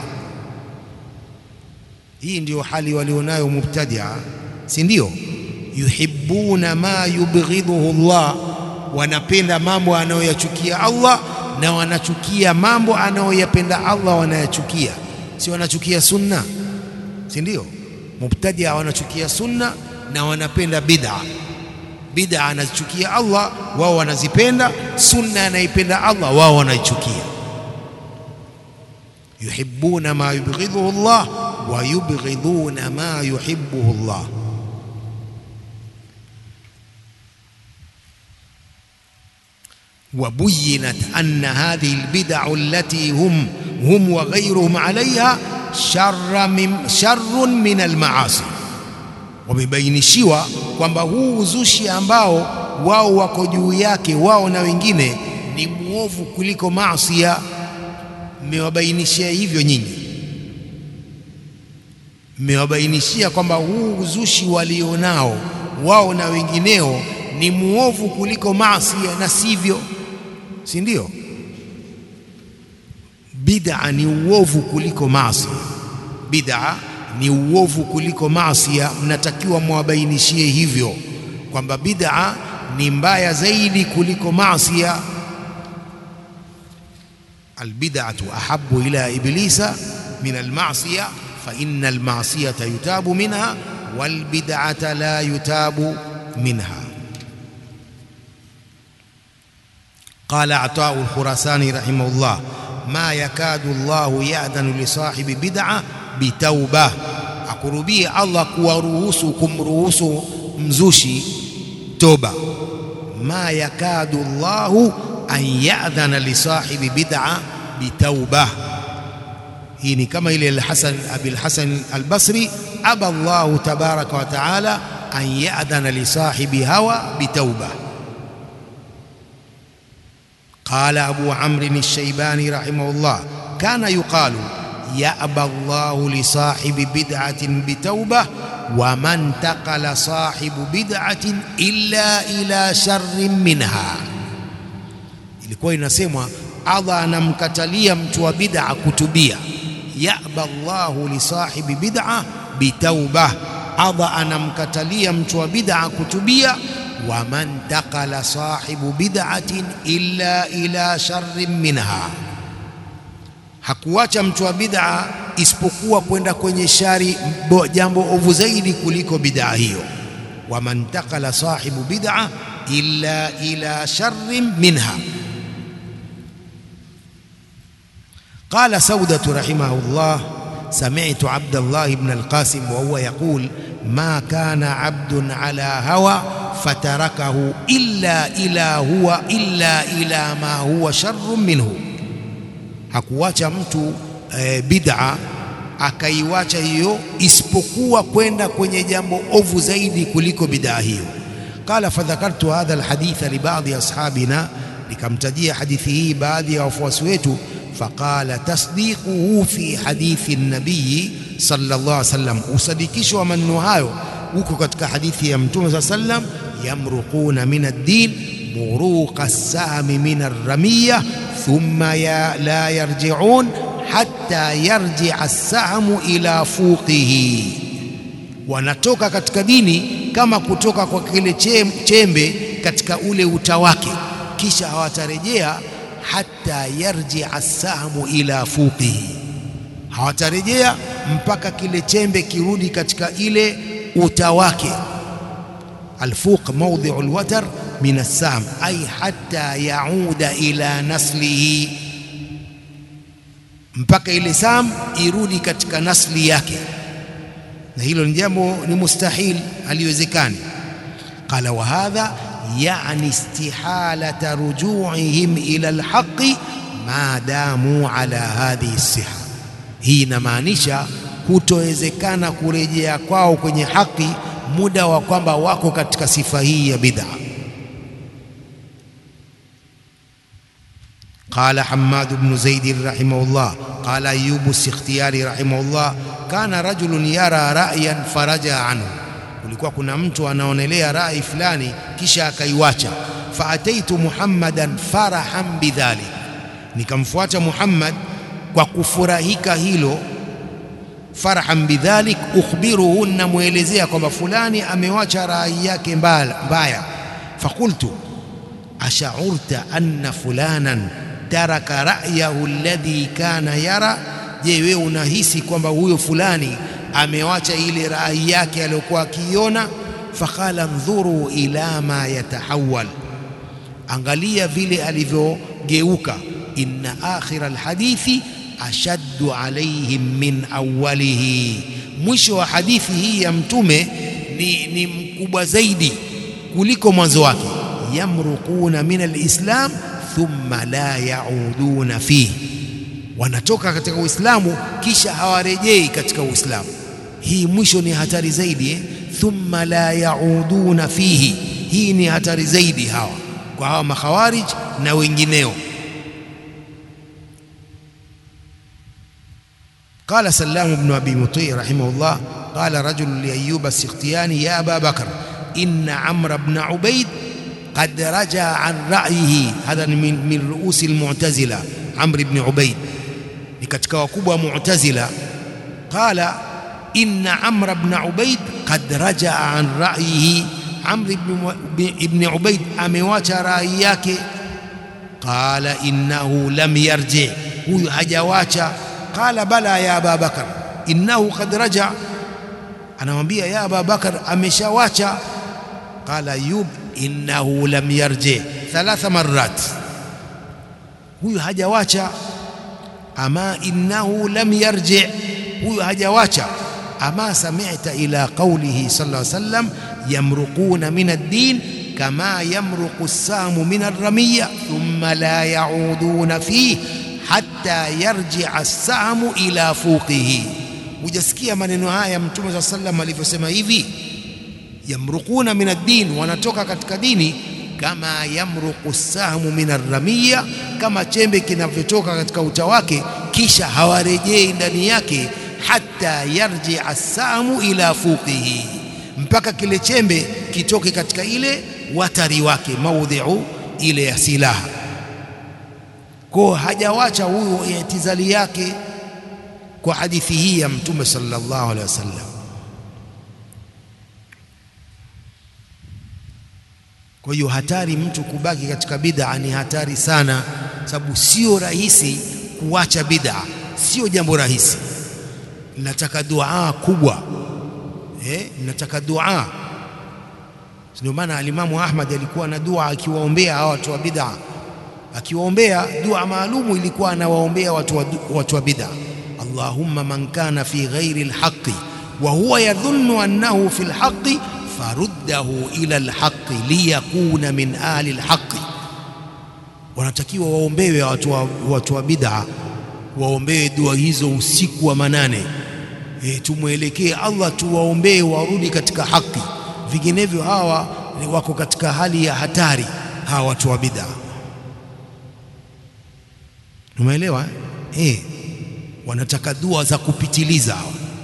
Hii ndiyo hali walionayo mubtadia, si ndio? yuhibbuna ma yubghidhuhu Allah, wanapenda mambo anayoyachukia Allah na wanachukia mambo anayoyapenda Allah, wanayachukia. Si wanachukia sunna, si ndio? Mubtadia wanachukia sunna na wanapenda bid'a. Bid'a anazichukia Allah, wao wanazipenda. Sunna anaipenda Allah, wao wanaichukia. yuhibbuna ma yubghidhuhu Allah wa yubghidhuna ma yuhibbuhu Allah. وبينت أن هذه البدع التي هم هم وغيرهم عليها شر من شر من المعاصي wamebainishiwa kwamba huu uzushi ambao wao wako juu yake wao na wengine ni muovu kuliko maasia. Mmewabainishia hivyo nyinyi, mmewabainishia kwamba huu uzushi walionao wao na wengineo ni muovu kuliko maasia, na sivyo si ndio? Bid'a ni uovu kuliko maasi. Bid'a ni uovu kuliko maasi. Mnatakiwa mwabainishie hivyo kwamba bid'a ni mbaya zaidi kuliko maasi. Albid'atu ahabbu ila iblisa min almasiya fa inna almasiyata yutabu minha walbid'ata la yutabu minha. Qala Atau Alkhurasani rahimahullah, ma yakadu Allahu yadhanu li sahibi bid'a bitauba, akurubie Allah kuwaruhusu kumruhusu mzushi toba. Ma yakadu Allahu an yadhana li sahibi bid'a bitauba. Hii ni kama ile Alhasan Abil Hasan Albasri, aba Allahu tabaraka wa taala an yadhana li sahibi hawa bitauba. Qala Abu Amrin Alshaybani rahimahullah, kana yuqalu yaba Allahu li sahibi bid'atin bitauba wa man taqala sahibu bid'atin illa ila sharrin minha. Ilikuwa inasemwa Allah anamkatalia mtu wa bid'a kutubia. Yaba Allahu li sahibi bid'a bitauba, Allah anamkatalia mtu wa bid'a kutubia wa man taqala sahibu bid'atin illa ila sharrin minha, hakuacha mtu wa bid'a isipokuwa kwenda kwenye shari, jambo ovu zaidi kuliko bid'a hiyo. Wa man taqala sahibu bid'a illa ila sharrin minha. Qala Saudatu rahimahullah sami'tu Abdallah ibn al-Qasim wa huwa yaqul ma kana abdun ala hawa fatarakahu illa ila huwa illa ila ma huwa sharrun minhu, hakuwacha mtu e, bid'a akaiwacha hiyo isipokuwa kwenda kwenye jambo ovu zaidi kuliko bid'a hiyo. Qala fadhakartu hadha alhaditha li baadhi ashabina, nikamtajia hadithi hii baadhi ya wafuasi wetu. Faqala tasdiquhu fi hadithi nabiyi sallallahu alaihi wasallam, usadikisho wa maneno hayo huko katika hadithi ya Mtume saa sallam, yamruquna min ad-din muruqa as-sahmi min ar-ramiya thumma ya la yarji'un hatta yarji'a as-sahmu ila fuqihi, wanatoka katika dini kama kutoka kwa kile chembe katika ule uta wake kisha hawatarejea hata yarjia sahmu ila fuqihi hawatarejea mpaka kile chembe kirudi katika ile uta wake alfuq mawdhi'u alwatar min as-sam ay hatta yauda ila naslihi mpaka ile sam irudi katika nasli yake na hilo ni jambo ni mustahil haliwezekani qala wa hadha yani istihalata ruju'ihim ila alhaqi ma damu ala hadhihi siha hii inamaanisha kutowezekana kurejea kwao kwenye haki muda wa kwamba wako katika sifa hii ya bid'a قال حماد بن زيد رحمه الله قال أيوب السختياري رحمه الله كان رجل يرى رأيا فرجع عنه kulikuwa kuna mtu anaonelea rai fulani kisha akaiwacha faataitu muhammadan farahan bidhalik nikamfuata muhammad kwa kufurahika hilo farahan bidhalik ukhbiruhu namwelezea kwamba fulani amewacha rai yake mbaya fakultu ashaurta anna fulanan taraka ra'yahu alladhi kana yara je wewe unahisi kwamba huyo fulani amewacha ile rai yake aliyokuwa akiiona faqala ndhuru ila ma yatahawal angalia vile alivyogeuka inna akhira alhadithi ashaddu alaihim min awwalihi mwisho wa hadithi hii ya mtume ni, ni mkubwa zaidi kuliko mwanzo wake yamruquna min alislam thumma la yauduna fihi wanatoka katika uislamu kisha hawarejei katika uislamu hii mwisho ni hatari zaidi eh? thumma la yauduna fihi hii ni hatari zaidi hawa kwa hawa makhawarij na wengineo قال سلام بن أبي مطيع رحمه الله قال رجل لأيوب السختياني يا أبا بكر إن عمرو بن عبيد قد رجع عن رأيه هذا من من رؤوس المعتزلة عمرو بن عبيد لكتك وكبوة معتزلة قال إن عمرو بن عبيد قد رجع عن رأيه عمرو بن عبيد أمواج رأيك قال إنه لم يرجع هو هجواcha قال بلى يا أبا بكر إنه قد رجع anamwambia ya Aba Bakar ameshawacha qala Ayub innahu lam yarji thalatha marrat huyu hajawacha ama innahu lam yarji huyu hajawacha ama sami'ta ila qawlihi sallallahu alayhi wasallam yamruquna min ad-din kama yamruqu as-samu min ar-ramiyya thumma la ya'uduna fihi hatta yarji'a as-samu ila fuqihi hujasikia maneno haya mtume saa sallam alivyosema hivi yamruquna min ad-din wanatoka katika dini kama yamruqu sahmu min arramiya kama chembe kinavyotoka katika uta wake kisha hawarejei ndani yake hatta yarjia as-sahmu ila fuqihi mpaka kile chembe kitoke katika ile watari wake maudhi'u ile ya silaha kwa hajawacha huyo itizali yake kwa hadithi hii ya mtume sallallahu alaihi wasallam kwa hiyo hatari mtu kubaki katika bid'a ni hatari sana sababu sio rahisi kuacha bid'a sio jambo rahisi linataka dua kubwa eh linataka dua ndio maana alimamu Ahmad alikuwa na dua akiwaombea hawa watu wa bid'a akiwaombea dua maalumu ilikuwa anawaombea watu wa, watu wa bid'a اللهم من كان في غير الحق وهو يظن أنه في الحق فرده إلى الحق ليكون من آل الحق wanatakiwa waombewe watu wa, watu wa bid'a waombewe dua hizo usiku wa manane e, tumwelekee Allah tuwaombee warudi katika haki vinginevyo hawa wako katika hali ya hatari hawa watu wa bid'a umeelewa eh wanataka dua za kupitiliza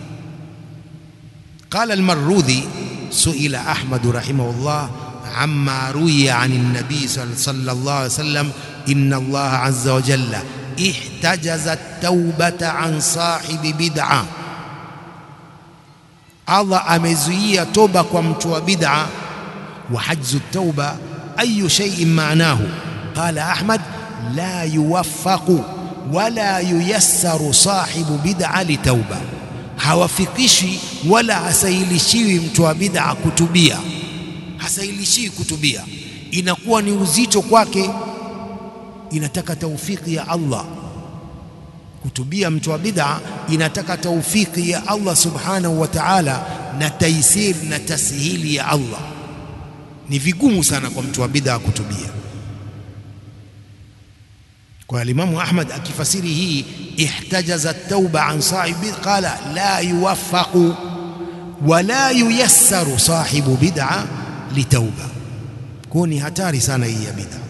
قال المروذي سئل أحمد رحمه الله عما روي عن النبي صلى الله عليه وسلم إن الله عز وجل احتجز التوبة عن صاحب بدعة الله أمزوية توبة ومتوى بدعة وحجز التوبة ayu shay'in ma'nahu qala ahmad la yuwaffaqu wala yuyassaru sahibu bid'a litauba hawafikishi wala hasailishiwi mtu wa bid'a kutubia hasailishiwi kutubia inakuwa ni uzito kwake inataka taufiki ya Allah kutubia mtu wa bid'a inataka taufiki ya Allah subhanahu wa ta'ala na taisir na tasihili ya Allah ni vigumu sana kwa mtu wa bid'a kutubia kwa Imamu Ahmad akifasiri hii ihtajaza tauba an sahibi qala la yuwaffaqu wala yuyassaru sahibu bid'a litauba kwa ni hatari sana hii ya bid'a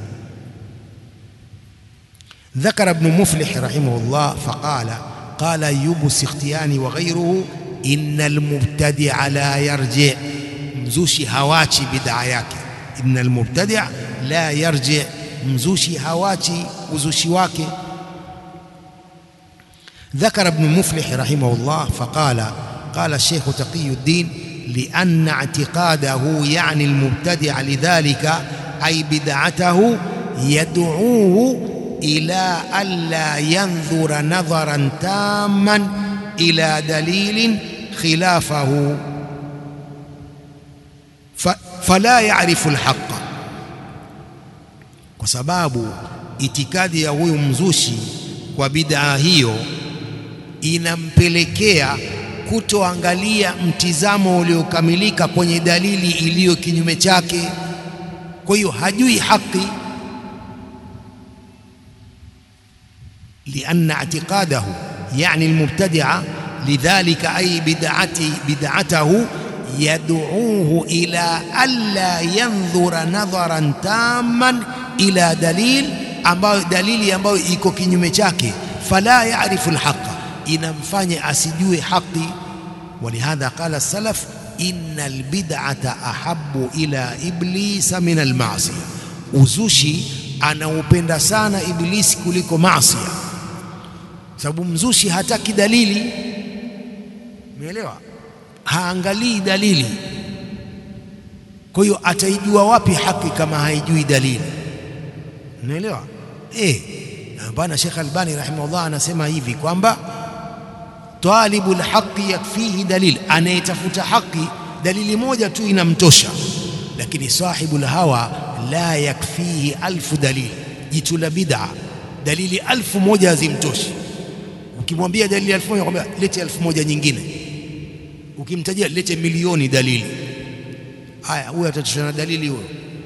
ذكر ابن مفلح رحمه الله فقال قال أيوب السختياني وغيره إن المبتدع لا يرجع مزوشي هواتي بدعياك إن المبتدع لا يرجع مزوشي هواتي وزوشي واكي ذكر ابن مفلح رحمه الله فقال قال الشيخ تقي الدين لأن اعتقاده يعني المبتدع لذلك أي بدعته يدعوه إلى ألا ينظر نظرا تاما إلى دليل خلافه فلا يعرف الحق kwa sababu itikadi ya huyu mzushi kwa bid'a hiyo inampelekea kutoangalia mtizamo uliokamilika kwenye dalili iliyo kinyume chake kwa hiyo hajui haki لأن اعتقاده يعني المبتدع لذلك أي بدعتي بدعته يدعوه إلى ألا ينظر نظرا تاما إلى دليل ambayo dalili ambayo iko kinyume chake fala yarifu alhaqa inamfanya asijue haki walihadha qala as-salaf inna albid'ata ahabbu ila iblisa min alma'siyah uzushi anaupenda sana iblisi kuliko maasi sababu mzushi hataki dalili umeelewa haangalii dalili kwa hiyo ataijua wapi haki kama haijui dalili unaelewa eh bwana Sheikh Albani rahimahullah anasema hivi kwamba talibul haqi yakfihi dalil anayetafuta haki dalili moja tu inamtosha lakini sahibul hawa la yakfihi alfu dalili jitu la bid'a dalili alfu moja hazimtoshi ukimwambia dalili alfu moja kwambia lete alfu moja nyingine ukimtajia lete milioni dalili haya huyo atatoshana na dalili huyo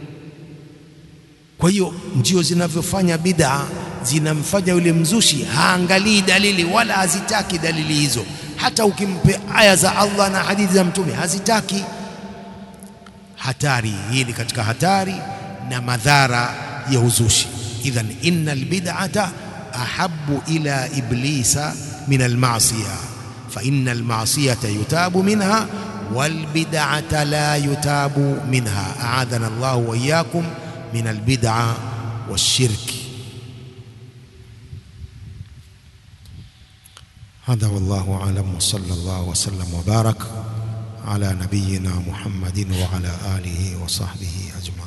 kwa hiyo ndio zinavyofanya bid'a zinamfanya yule mzushi haangalii dalili wala hazitaki dalili hizo hata ukimpe aya za Allah na hadithi za mtume hazitaki hatari hii ni katika hatari na madhara ya uzushi idhan innal bid'ata ahabbu ila iblisa min alma'siyah fa innal ma'siyata yutabu minha wal bid'ata la yutabu minha a'adana Allah wa iyyakum min albid'a والشرك هذا والله أعلم وصلى الله وسلم وبارك على نبينا محمد وعلى آله وصحبه أجمعين